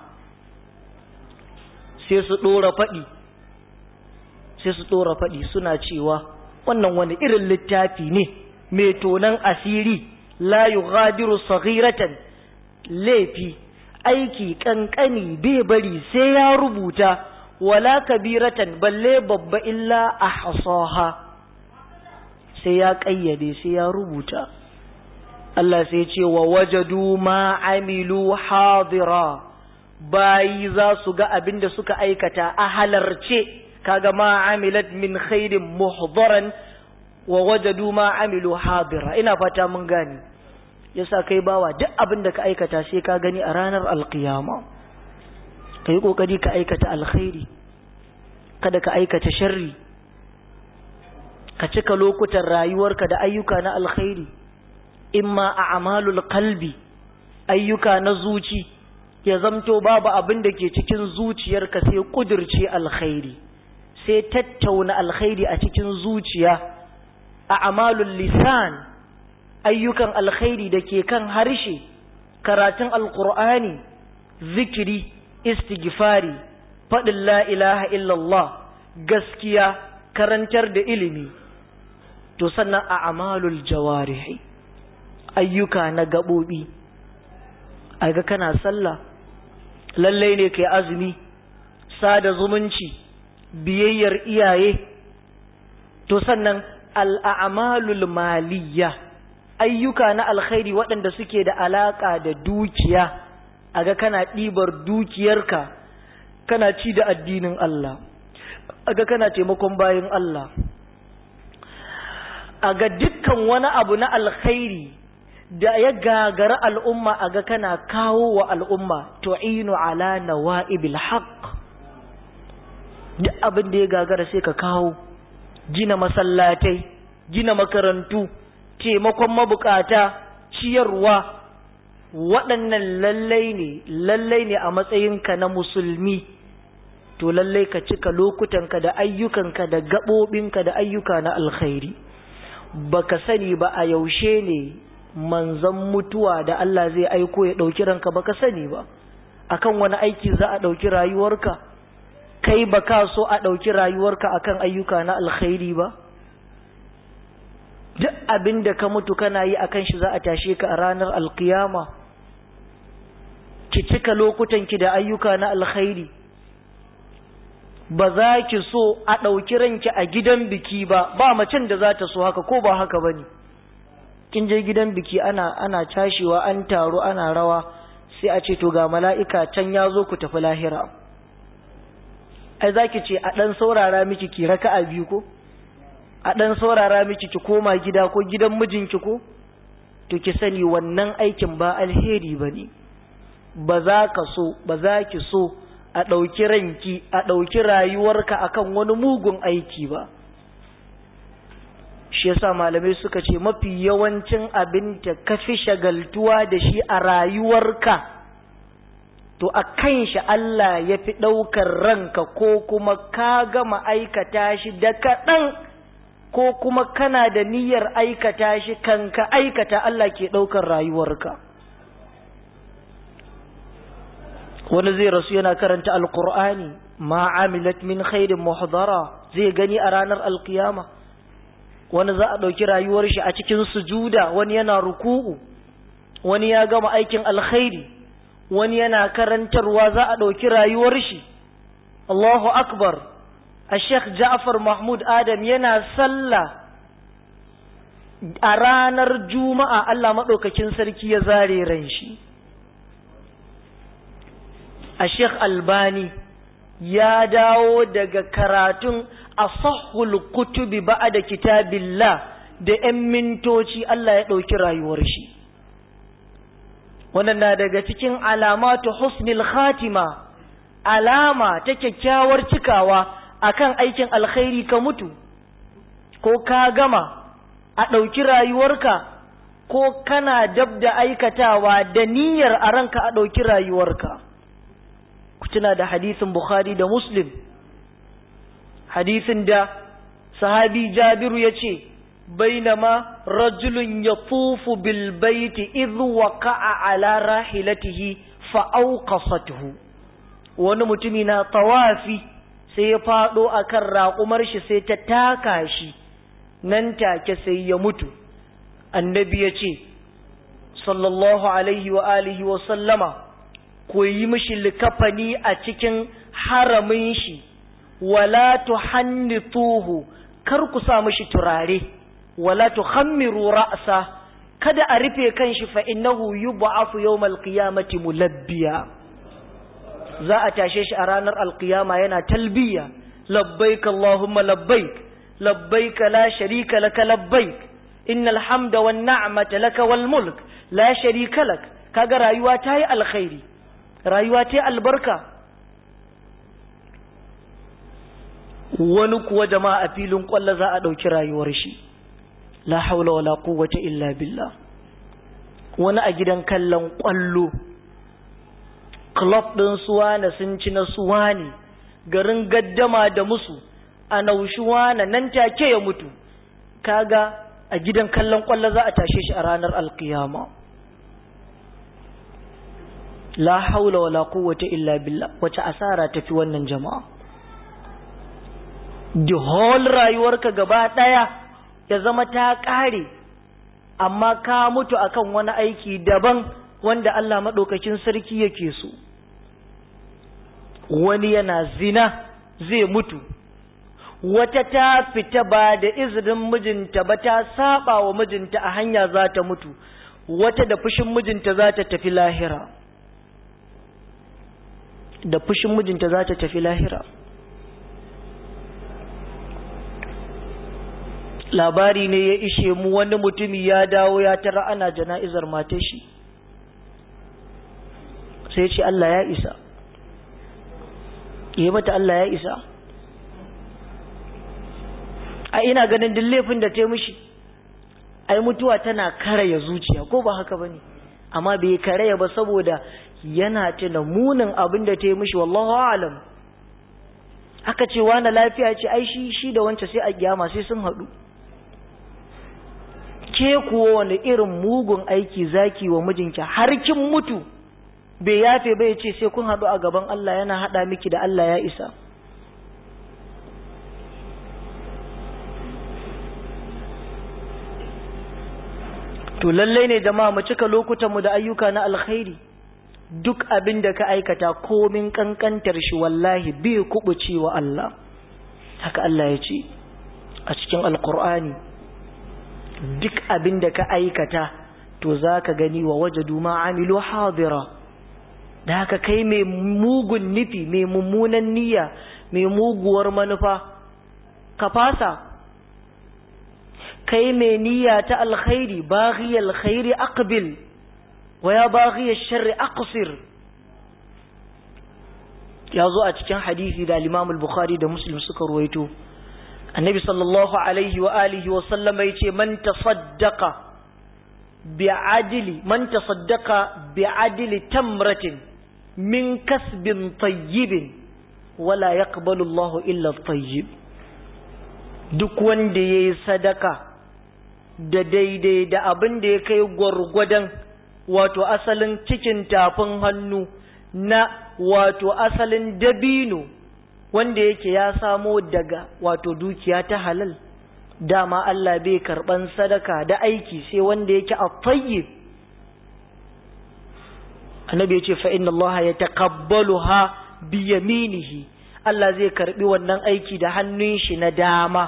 sai su dora fadi sai su dora fadi suna cewa wannan wani irin littafi ne mai tonan asiri la yughadiru saghiratan laifi aiki kankani bai bari sai ya rubuta wala kabiratan balle babba illa ahsaha sai ya kayyade sai ya rubuta Allah sai ce wa wajadu ma amilu hadira bayi za su ga abin da suka aikata a halarce kaga ma amilat min khairin muhdaran wa wajadu ma amilu hadira ina fata mun gani yasa kai bawa duk abin da ka aikata sai ka gani a ranar alkiyama kai kokari ka aikata alkhairi kada ka aikata sharri ka cika lokutan rayuwarka da ayyuka na alkhairi imma a amalul qalbi ayyuka na zuci ya zamto babu abin da ke cikin zuciyarka sai kudirce alkhairi sai tattauna alkhairi a cikin zuciya a amalul lisan ayyukan alkhairi da ke kan harshe karatun alkur'ani zikiri istighfari faɗin la ilaha illallah gaskiya karantar da ilimi to sannan a amalul jawarihi ayyuka na gaɓoɓi aga kana sallah lallai ne kai azumi sada zumunci biyayyar iyaye to sannan al'amalul maliyya ayyuka na alkhairi waɗanda suke da alaƙa da dukiya aga kana ɗibar dukiyarka kana ci da addinin Allah aga kana taimakon bayan Allah aga dukkan wani abu na alkhairi da ya gagara al'umma aga kana kawo wa al'umma tu'inu ala nawa'ibil haqq duk abin da ya gagara sai ka kawo gina masallatai gina makarantu taimakon mabukata ciyarwa waɗannan lallai ne lallai ne a matsayinka na musulmi to lallai ka cika lokutanka da ayyukanka da gaɓoɓinka da ayyuka na alkhairi baka sani ba a yaushe ne manzan mutuwa da Allah zai aiko ya ɗauki ranka baka sani ba akan wani aiki za a ɗauki rayuwarka kai baka so a ɗauki rayuwarka akan ayyuka na alkhairi ba duk abin da ka mutu kana yi akan shi za a tashe ka a ranar alkiyama ki cika lokutanki da ayyuka na alkhairi ba za ki so a ɗauki ranki a gidan biki ba ba macen da za ta so haka ko ba haka ba ne kin je gidan biki ana ana cashewa an taro ana rawa sai a ce to ga mala'ika can ya zo ku tafi lahira ai za ki ce a ɗan saurara miki ki raka a biyu ko a ɗan saurara miki ki koma gida ko gidan mijinki ko to ki sani wannan aikin ba alheri ba ne ba za ka so ba za ki so a ɗauki ranki a ɗauki rayuwarka akan wani mugun aiki ba shi yasa malamai suka ce mafi yawancin abin da ka fi shagaltuwa da shi a rayuwarka to a kan shi Allah ya fi ɗaukar ranka ko kuma ka gama aikata shi da kaɗan ko kuma kana da niyyar aikata shi kan ka aikata Allah ke ɗaukar rayuwarka wani zai rasu yana karanta alkur'ani ma amilat min khairin muhdara zai gani a ranar alkiyama wani za a ɗauki rayuwar shi a cikin sujuda wani yana ruku'u wani ya gama aikin alkhairi wani yana karantarwa za a ɗauki rayuwar shi Allahu akbar a Sheikh Ja'far Mahmud Adam yana sallah a ranar Juma'a Allah maɗaukakin sarki ya zare ran shi a Sheikh Albani ya dawo daga karatun asahul kutubi ba'da kitabillah da 'yan mintoci Allah ya ɗauki rayuwar shi wannan na daga cikin alamatu husnil khatima alama ta kyakkyawar cikawa akan aikin alkhairi ka mutu ko ka gama a ɗauki rayuwarka ko kana dab da aikatawa da niyyar a ranka a ɗauki rayuwarka ku tuna da hadisin bukhari da muslim hadisin da sahabi jabiru ya ce bainama rajulun ya tufu bilbaiti idhu waqa'a ala rahilatihi fa'auqasatuhu wani mutumi na tawafi sai ya faɗo akan raƙumar shi sai ta taka shi nan take sai ya mutu annabi ya ce sallallahu alaihi wa alihi wa sallama ku yi mishi likafani a cikin haramin shi wala tuhannituhu kar ku sa mishi turare wala tuhammiru ra'sa kada a rufe kanshi fa innahu yub'afu yawmal qiyamati mulabbiya za a tashe shi a ranar alqiyama yana talbiya labbaik allahumma labbaik labbaik la sharika laka labbaik innal hamda wan ni'mata laka wal mulk la sharika lak kaga rayuwa ta yi alkhairi rayuwa ta yi albarka wani kuwa jama'a a filin kwallo za a ɗauki rayuwar shi la haula wala quwwata illa billah wani a gidan kallon kwallo club ɗin suwana sun ci na suwani garin gaddama da musu a naushuwana nan take ya mutu kaga a gidan kallon kwallo za a tashe shi a ranar alkiyama la haula wala quwwata illa billah wace asara tafi wannan jama'a the whole rayuwarka gaba daya ya zama ta kare amma ka mutu akan wani aiki daban wanda Allah madaukakin sarki yake so wani yana zina zai mutu wata ta fita ba da izinin mijinta ba ta saba wa mijinta a hanya za ta mutu wata da fushin mijinta za ta tafi lahira da fushin mijinta za ta tafi lahira labari ne ya ishe mu wani mutumi ya dawo ya tara ana jana'izar matashi sai ce Allah ya isa yi mata Allah ya isa a ina ganin duk laifin da ta mishi ai mutuwa tana karaya zuciya ko ba haka bane amma bai karaya ba saboda yana tuna munin abin da ta yi mishi wallahu alam aka ce wani lafiya ce ai shi shi da wancan sai a kiyama sai sun haɗu ke kuwa wani irin mugun aiki zaki wa mijinki har kin mutu bai yafe bai ce sai kun haɗu a gaban Allah yana haɗa miki da Allah ya isa to lallai ne jama'a mu cika lokutanmu da ayyuka na alkhairi duk abin da ka aikata komin kankantar shi wallahi bai kubuce wa Allah haka Allah ya ce a cikin alkur'ani duk abin da ka aikata to za ka gani wa wajadu ma amilu hadira da haka kai mai mugun nufi mai mummunan niyya mai muguwar manufa ka fasa kai mai niyya ta alkhairi baghi alkhairi aqbil wa ya baghi sharri aqsir ya zo a cikin hadisi da Imam al-Bukhari da Muslim suka ruwaito Annabi sallallahu alaihi wa alihi wa sallam yace man tasaddaqa bi'adli man tasaddaqa bi'adli tamratin min kasbin tayyibin wala yaqbalu Allahu illa at-tayyib duk wanda yayi sadaka da daidai da abin da ya kai gwargwadon wato asalin cikin tafin hannu na wato asalin dabino wanda yake ya samo daga wato dukiya ta halal dama Allah bai karban sadaka da aiki sai wanda yake a tayyib annabi ya ce fa inna Allah ya taqabbaluha bi yaminihi Allah zai karbi wannan aiki da hannun shi na dama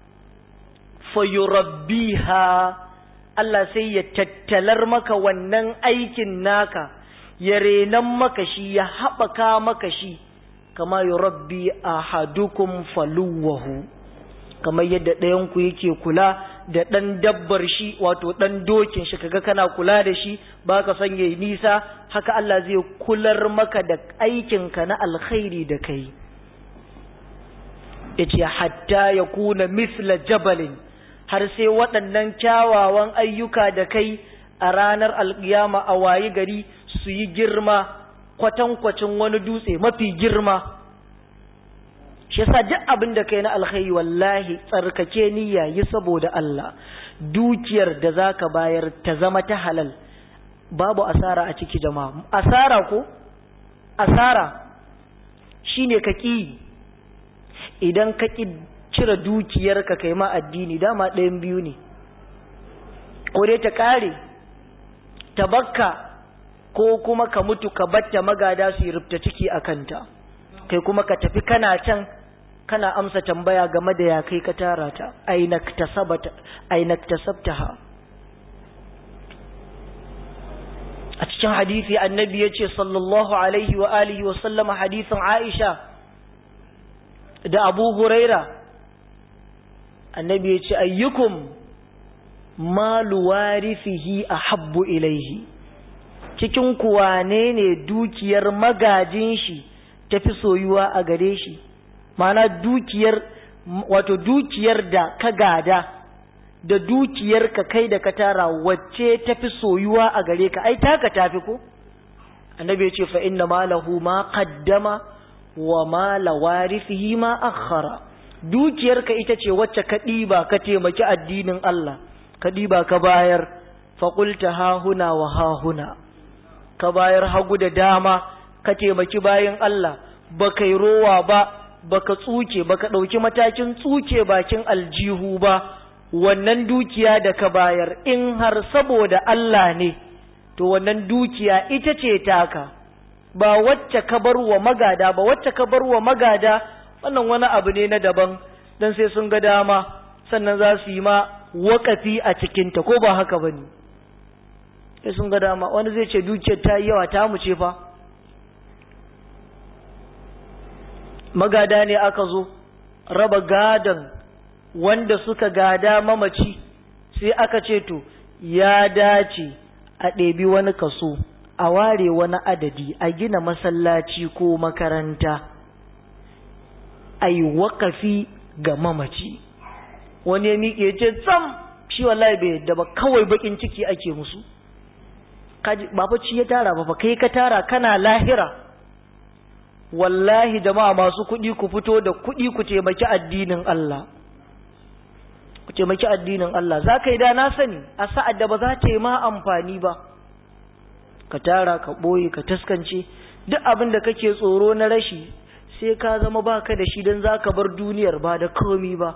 fayurabbiha Allah sai ya tattalar maka wannan aikin naka ya renan maka shi ya haɓaka maka shi kama yurabbi ahadukum faluwahu kamar yadda ɗayanku yake kula da ɗan dabbar shi wato ɗan dokin shi kaga kana kula da shi baka son yayi nisa haka Allah zai kular maka da aikinka na alkhairi da kai yace hatta yakuna misla jabalin har sai waɗannan kyawawan ayyuka da kai a ranar alƙiyama a wayi gari su yi girma kwatankwacin wani dutse mafi girma shi yasa duk abin da kai na alkhairi wallahi tsarkake niyya yi saboda Allah dukiyar da zaka bayar ta zama ta halal babu asara a ciki jama'a asara ko asara shine ka ki idan ka ki cire dukiyar ka kai ma addini dama ɗayan biyu ne ko dai ta kare ta bakka ko kuma ka mutu ka batta magada su yi rubta ciki a kanta kai kuma ka tafi kana can kana amsa tambaya game da ya kai ka tara ta ainaktasabta ha a cikin hadisi annabi ya ce sallallahu alaihi wa alihi wa sallama hadisin aisha da abu huraira annabi ya ce ayyukum malu warifihi a habbu ilaihi cikin kuwane ne dukiyar magajin shi tafi soyuwa a gare shi mana dukiyar wato dukiyar da ka gada da dukiyar ka kai da ka tara wacce tafi soyuwa a gare ka ai taka tafi ko annabi ya ce fa inna malahu ma qaddama wa ma lawarithihi ma akhara dukiyar ka ita ce wacce ka diba ka taimaki addinin Allah ka diba ka bayar fa qulta ha huna wa ha huna ka bayar hagu da dama ka taimaki bayan Allah baka yi rowa ba baka tsuke baka ɗauki matakin tsuke bakin aljihu ba wannan dukiya da ka bayar in har saboda Allah ne to wannan dukiya ita ce taka ba wacce ka bar wa magada ba wacce ka bar wa magada wannan wani abu ne na daban dan sai sun ga dama sannan za su yi ma wakafi a cikinta ko ba haka ba ne sai sun ga dama wani zai ce dukiyar ta yi yawa ta mu ce fa magada ne aka zo raba gadon wanda suka gada mamaci sai aka ce to ya dace a ɗebi wani kaso a ware wani adadi a gina masallaci ko makaranta a yi wakafi ga mamaci wani ya miƙe ce tsam shi wallahi bai yadda ba kawai bakin ciki ake musu ba fa ci ya tara ba fa kai ka tara kana lahira wallahi jama'a masu kuɗi ku fito da kuɗi ku taimaki addinin Allah ku taimaki addinin Allah za ka yi da na sani a sa'ad da ba za ta yi ma amfani ba ka tara ka ɓoye ka taskance duk abin da kake tsoro na rashi sai ka zama baka da shi don za ka bar duniyar ba da komi ba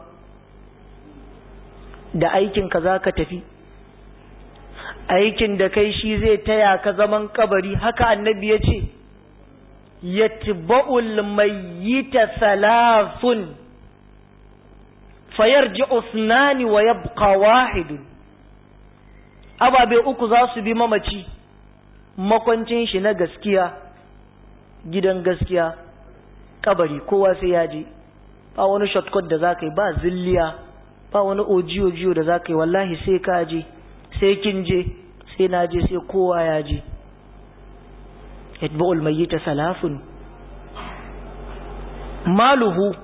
da aikinka za ka tafi aikin da kai shi zai taya ka zaman kabari haka annabi ya ce yatba'ul mayyita thalathun fayarji'u ithnani wa yabqa wahidun ababe uku za su bi mamaci makwancin shi na gaskiya gidan gaskiya kabari kowa sai ya je ba wani shortcut da za ka yi ba zilliya ba wani ojiyo-jiyo da za ka yi wallahi sai ka je sai kin je sai na je sai kowa ya je yatba'ul mayyita salafun maluhu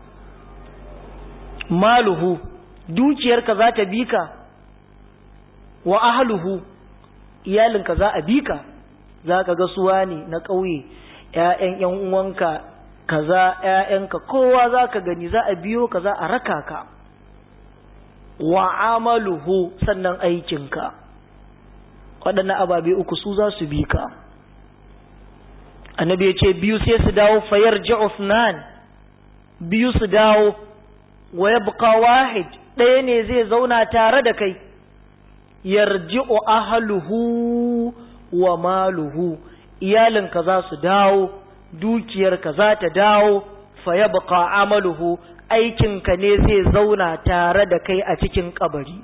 maluhu dukiyarka za ta bi ka wa ahluhu iyalinka za a bi ka za ka ga suwa ne na ƙauye ‘ya'yan ‘yan uwanka kaza ‘ya'yanka kowa za ka gani za a biyo ka za a raka ka wa amaluhu sannan aikinka waɗannan ababe uku su za su bi ka annabi ya ce biyu sai su dawo fayar Uthman biyu su dawo wa yabqa wahid ɗaya ne zai zauna tare da kai yarji'u ahluhu wa maluhu iyalinka za su dawo dukiyarka za ta dawo fa yabqa amaluhu aikinka ne zai zauna tare da kai a cikin kabari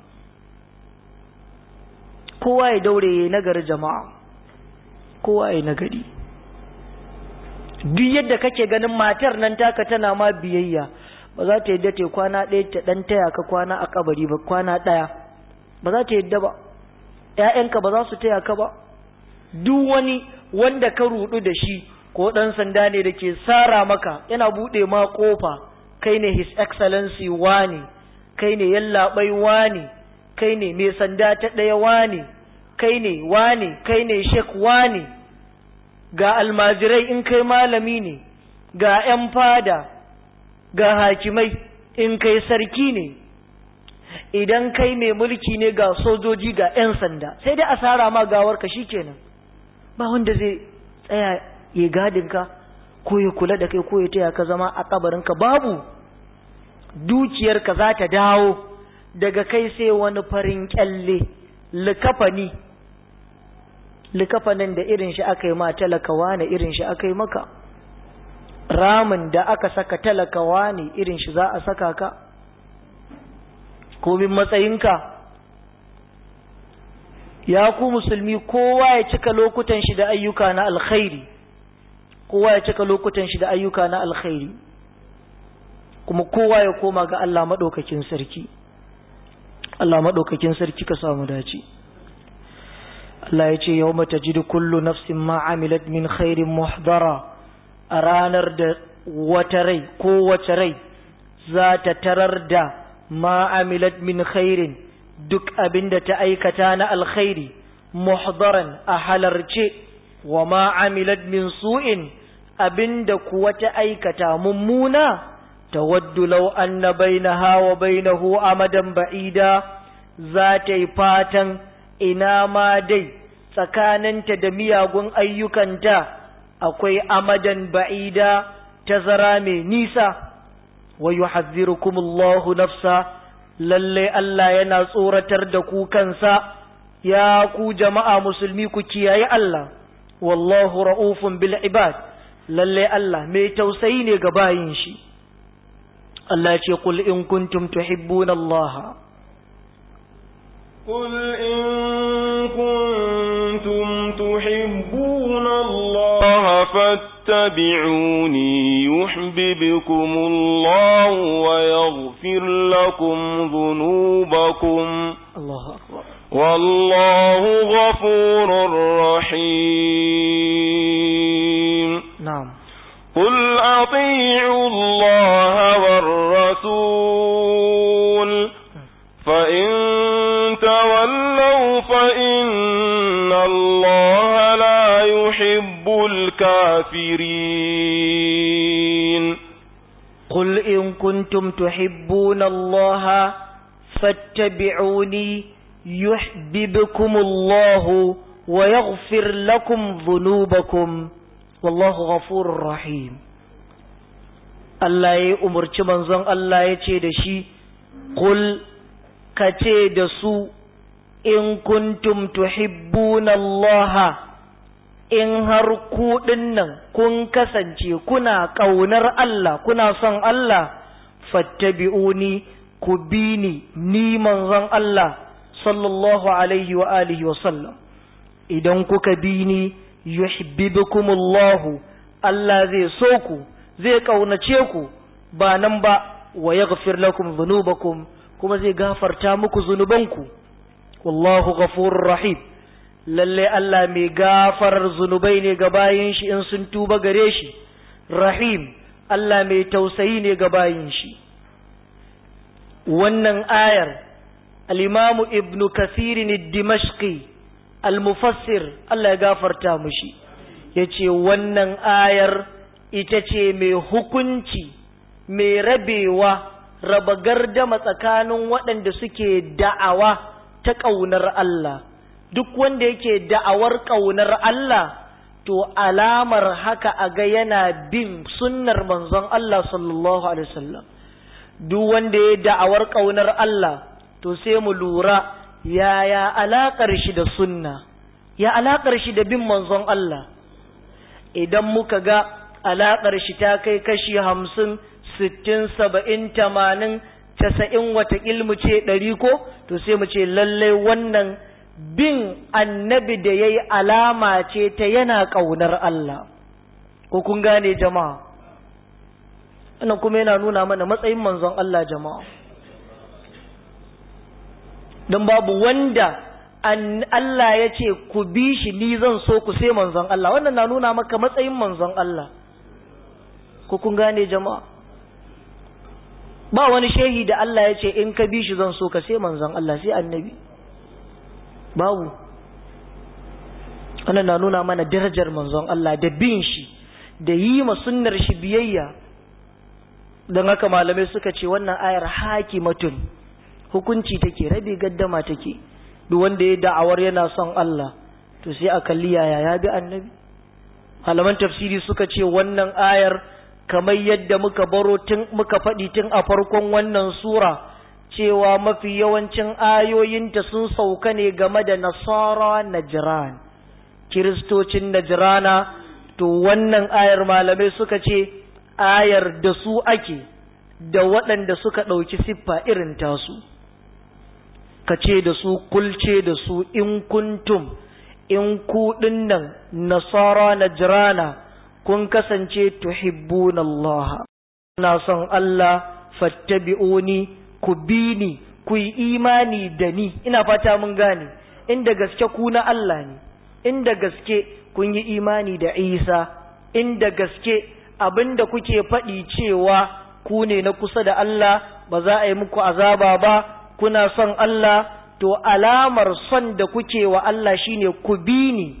kowa ya daure ya nagari jama'a kowa ya nagari duk yadda kake ganin matar nan taka tana ma biyayya ba za ta yadda ta kwana ɗaya ta ɗan taya ka kwana a kabari ba kwana ɗaya ba za ta yadda ba ‘ya'yanka ba za su taya ka ba duk wani wanda ka rudu da shi ko ɗan sanda ne da ke sara maka yana buɗe ma ƙofa kai ne his excellency wani kai ne yallaɓai wane kai ne mai sanda ta ɗaya wane kai ne wane kai ne shek wane ga almajirai in kai malami ne ga 'yan fada ga hakimai in kai sarki ne idan kai mai mulki ne ga sojoji ga 'yan sanda sai dai asara ma gawarka kenan ba wanda zai tsaya ya gadinka ko ya kula da kai ko ya taya ka zama a kabarinka babu dukiyarka za ta dawo daga kai sai wani farin kyalle likafani likafanin da irin shi aka yi ma talakawa ne irin shi aka yi maka ramin da aka saka talakawa ne irin shi za a saka ka komin matsayinka ya ku musulmi kowa ya cika lokutan shi da ayyuka na alkhairi kowa ya cika lokutan shi da ayyuka na alkhairi kuma kowa ya koma ga Allah maɗaukakin sarki Allah maɗaukakin sarki ka samu dace Allah ya ce yau mata ji kullu nafsin ma amilat min khairin muhdara a ranar da wata rai ko wace rai za ta tarar da ma amilat min khairin duk abin da ta aikata na alkhairi muhdaran a halarce wa ma amilat min su'in abin da kuwa ta aikata mummuna tawaddu law anna bainaha wa bainahu amadan ba'ida za ta yi fatan ina ma dai tsakaninta da miyagun ayyukanta akwai amadan ba'ida tazara mai nisa wa yuhadhdhirukumullahu nafsa lalle Allah yana tsoratar da ku kansa ya ku jama'a musulmi ku kiyaye Allah wallahu ra'ufun bil ibad lalle Allah mai tausayi ne ga bayin shi Allah ce qul in kuntum tuhibbuna Allah قل إن كنتم تحبون الله فاتبعوني يحببكم الله ويغفر لكم ذنوبكم الله أكبر والله غفور رحيم نعم قل أطيعوا الله والرسول فإن تولوا فإن الله لا يحب الكافرين قل إن كنتم تحبون الله فاتبعوني يحببكم الله ويغفر لكم ذنوبكم والله غفور رحيم Allah ya umarci manzon Allah ya ce da shi, Kul ka ce da su, in kuntum tuhibbuna Allah in har ku nan kun kasance kuna ƙaunar Allah, kuna son Allah, fattabi'uni ku bi ni, ni manzon Allah, sallallahu alaihi wa alihi wa sallam. Idan kuka bi ni, yuhibbukumullahu Allah zai so ku, zai ƙaunace ku, ba nan ba, wa yaghfir lakum dhunubakum kuma zai gafarta muku zunubanku. Wallahu ghafurur rahim. lalle Allah mai gafarar zunubai ne ga bayin shi in sun tuba gare shi rahim Allah mai tausayi ne ga bayin shi wannan ayar al-imamu ibnu kasirin dimashqi al-mufassir Allah ya gafarta mushi yace wannan ayar ita ce mai hukunci mai rabewa raba gardama tsakanin waɗanda suke da'awa ta ƙaunar Allah duk wanda yake da'awar ƙaunar Allah to alamar haka a ga yana bin sunnar manzon Allah sallallahu alaihi wasallam duk wanda ya da'awar ƙaunar Allah to sai mu lura yaya alaƙar shi da sunna ya alaƙar shi da bin manzon Allah idan muka ga alaƙar shi ta kai kashi hamsin sittin saba'in tamanin casa'in wata ilmu ce ɗari ko to sai mu ce lallai wannan bin annabi da ya yi alama ce ta yana ƙaunar Allah, ko kun gane jama'a, wannan kuma yana nuna mana matsayin manzon Allah jama'a. Don babu wanda Allah ya ce ku bi shi ni zan so ku sai manzon Allah, wannan na nuna maka matsayin manzon Allah, ko kun gane jama'a. ba wani shehi da Allah ya ce in ka bi shi zan so ka sai manzon Allah sai annabi babu wannan na nuna mana darajar manzon Allah da bin shi da yi ma sunnar shi biyayya don haka malamai suka ce wannan ayar hakimatun hukunci take rabe gaddama take duk wanda ya da'awar yana son Allah to sai a kalli yaya ya bi annabi malaman tafsiri suka ce wannan ayar kamar yadda muka baro tun muka faɗi tun a farkon wannan sura cewa mafi yawancin ayoyinta sun sauka ne game da nasara najran kiristocin najrana to wannan ayar malamai suka ce ayar da su ake da waɗanda suka ɗauki siffa irin tasu ka ce da su kulce da su in kuntum in kuɗin nan nasara najrana kun kasance tuhibbuna Allah na son Allah fattabi'uni ku bi ni ku yi imani da ni ina fata mun gane inda gaske ku na Allah ne inda gaske kun yi imani da Isa inda gaske abinda kuke faɗi cewa ku ne na kusa da Allah ba za a yi muku azaba ba kuna son Allah to alamar son da kuke wa Allah shine ku bi ni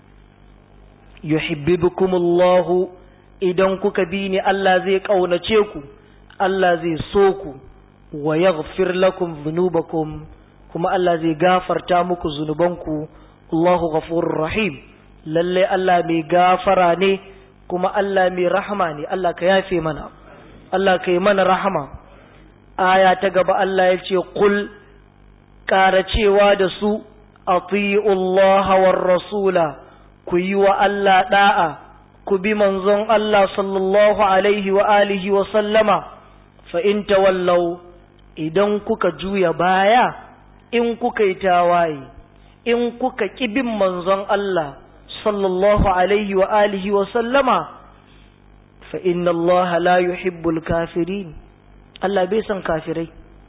yuhibbukumullahu idan kuka bi ni Allah zai kaunace ku Allah zai so ku wa yaghfir lakum dhunubakum kuma Allah zai gafarta muku zunubanku Allahu ghafurur rahim lalle Allah mai gafara ne kuma Allah mai rahama ne Allah ka yafe mana Allah ka yi mana rahama aya ta gaba Allah ya ce qul ƙara cewa da su ati'u Allah war rasula ku yi wa Allah da'a ku bi manzon Allah sallallahu alaihi wa alihi wa sallama fa in tawallau idan kuka juya baya in kuka yi tawaye in kuka bin manzon Allah sallallahu alaihi wa alihi wa sallama fa inna Allah la yuhibbul kafirin Allah bai son kafirai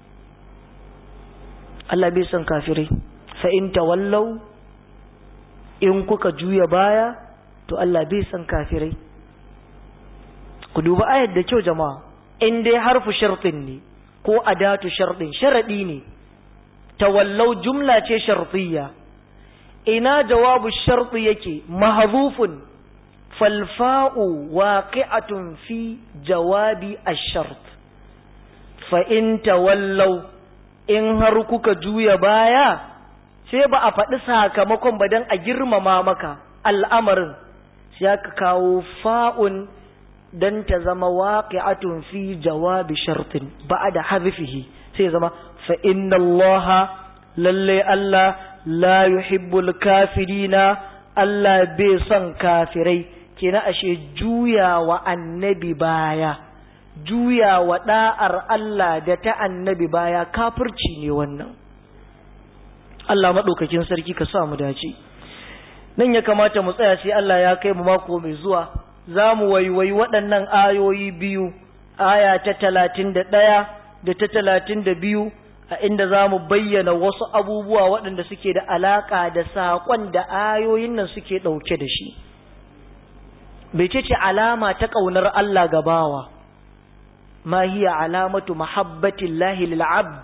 Allah bai son kafirai fa in tawallau in kuka juya baya to Allah bai san kafirai ku duba ayar da kyau jama'a in dai harfu shartin ne ko adatu shartin sharadi ne tawallau jumla ce shartiyya ina jawabu sharti yake mahzufun falfa'u waqi'atun fi jawabi ash-shart fa in tawallau in har kuka juya baya sai ba a faɗi sakamakon ba don a girmama maka al'amarin sai aka kawo fa'un don ta zama waƙi'atun fi jawabi shartin ba da hazifihi sai zama fa'inna Allah lalle Allah la yuhibbul kafirina Allah bai son kafirai kina ashe juya wa annabi baya juya wa ɗa'ar Allah da ta annabi baya kafirci ne wannan Allah maɗaukakin sarki ka sa mu dace nan ya kamata mu tsaya sai Allah ya kai mu mako mai zuwa za mu waiwayi waɗannan ayoyi biyu aya ta talatin da ɗaya da ta talatin da biyu a inda za mu bayyana wasu abubuwa waɗanda suke da alaƙa da saƙon da ayoyin nan suke ɗauke da shi bai ce ce alama ta ƙaunar Allah ga bawa ma hiya alamatu mahabbatillahi lil abd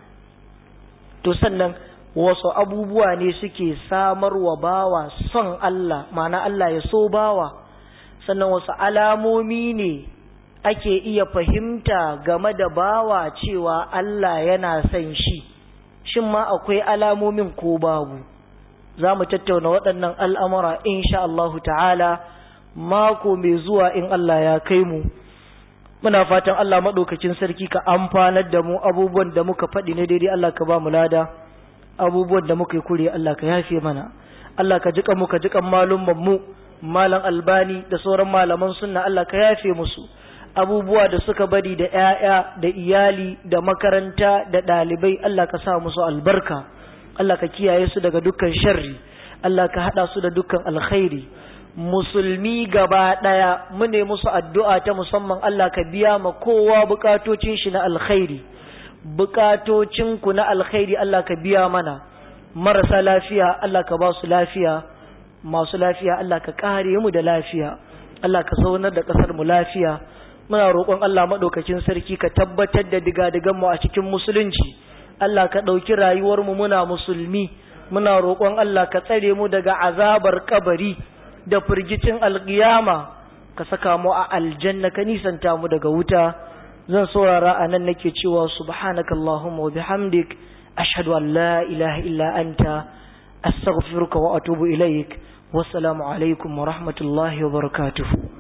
to sannan wasu abubuwa ne suke samarwa bawa son Allah mana Allah ya so bawa sannan wasu alamomi ne ake iya fahimta game da bawa cewa Allah yana son shi shin ma akwai alamomin ko babu za mu tattauna waɗannan al'amura insha Allahu ta'ala mako mai zuwa in Allah ya kai mu muna fatan Allah maɗaukacin sarki ka amfanar da mu abubuwan da muka faɗi ne daidai Allah ka ba mu lada abubuwan da muka yi kure Allah ka yafe mana Allah ka jika mu ka jikan malumman mu malam albani da sauran malaman sunna Allah ka yafe musu abubuwa da suka bari da ƴaƴa da iyali da makaranta da ɗalibai Allah ka sa musu albarka Allah ka kiyaye su daga dukkan sharri Allah ka haɗa su da dukkan alkhairi musulmi gaba ɗaya mu ne musu addu'a ta musamman Allah ka biya ma kowa bukatocin shi na alkhairi bukatocinku na alkhairi Allah ka biya mana marasa lafiya Allah ka ba su lafiya masu lafiya Allah ka kare mu da lafiya Allah ka zaunar da kasar mu lafiya muna roƙon Allah maɗaukakin sarki ka tabbatar da digadigan mu a cikin musulunci Allah ka ɗauki rayuwar mu muna musulmi muna roƙon Allah ka tsare mu daga azabar kabari da firgicin alƙiyama ka saka mu a aljanna ka nisanta mu daga wuta zan saurara a nan nake cewa subhanakallahumma wa bihamdik ashhadu an la ilaha illa anta astaghfiruka wa atubu ilaik wassalamu alaikum wa rahmatullahi wa barakatuhu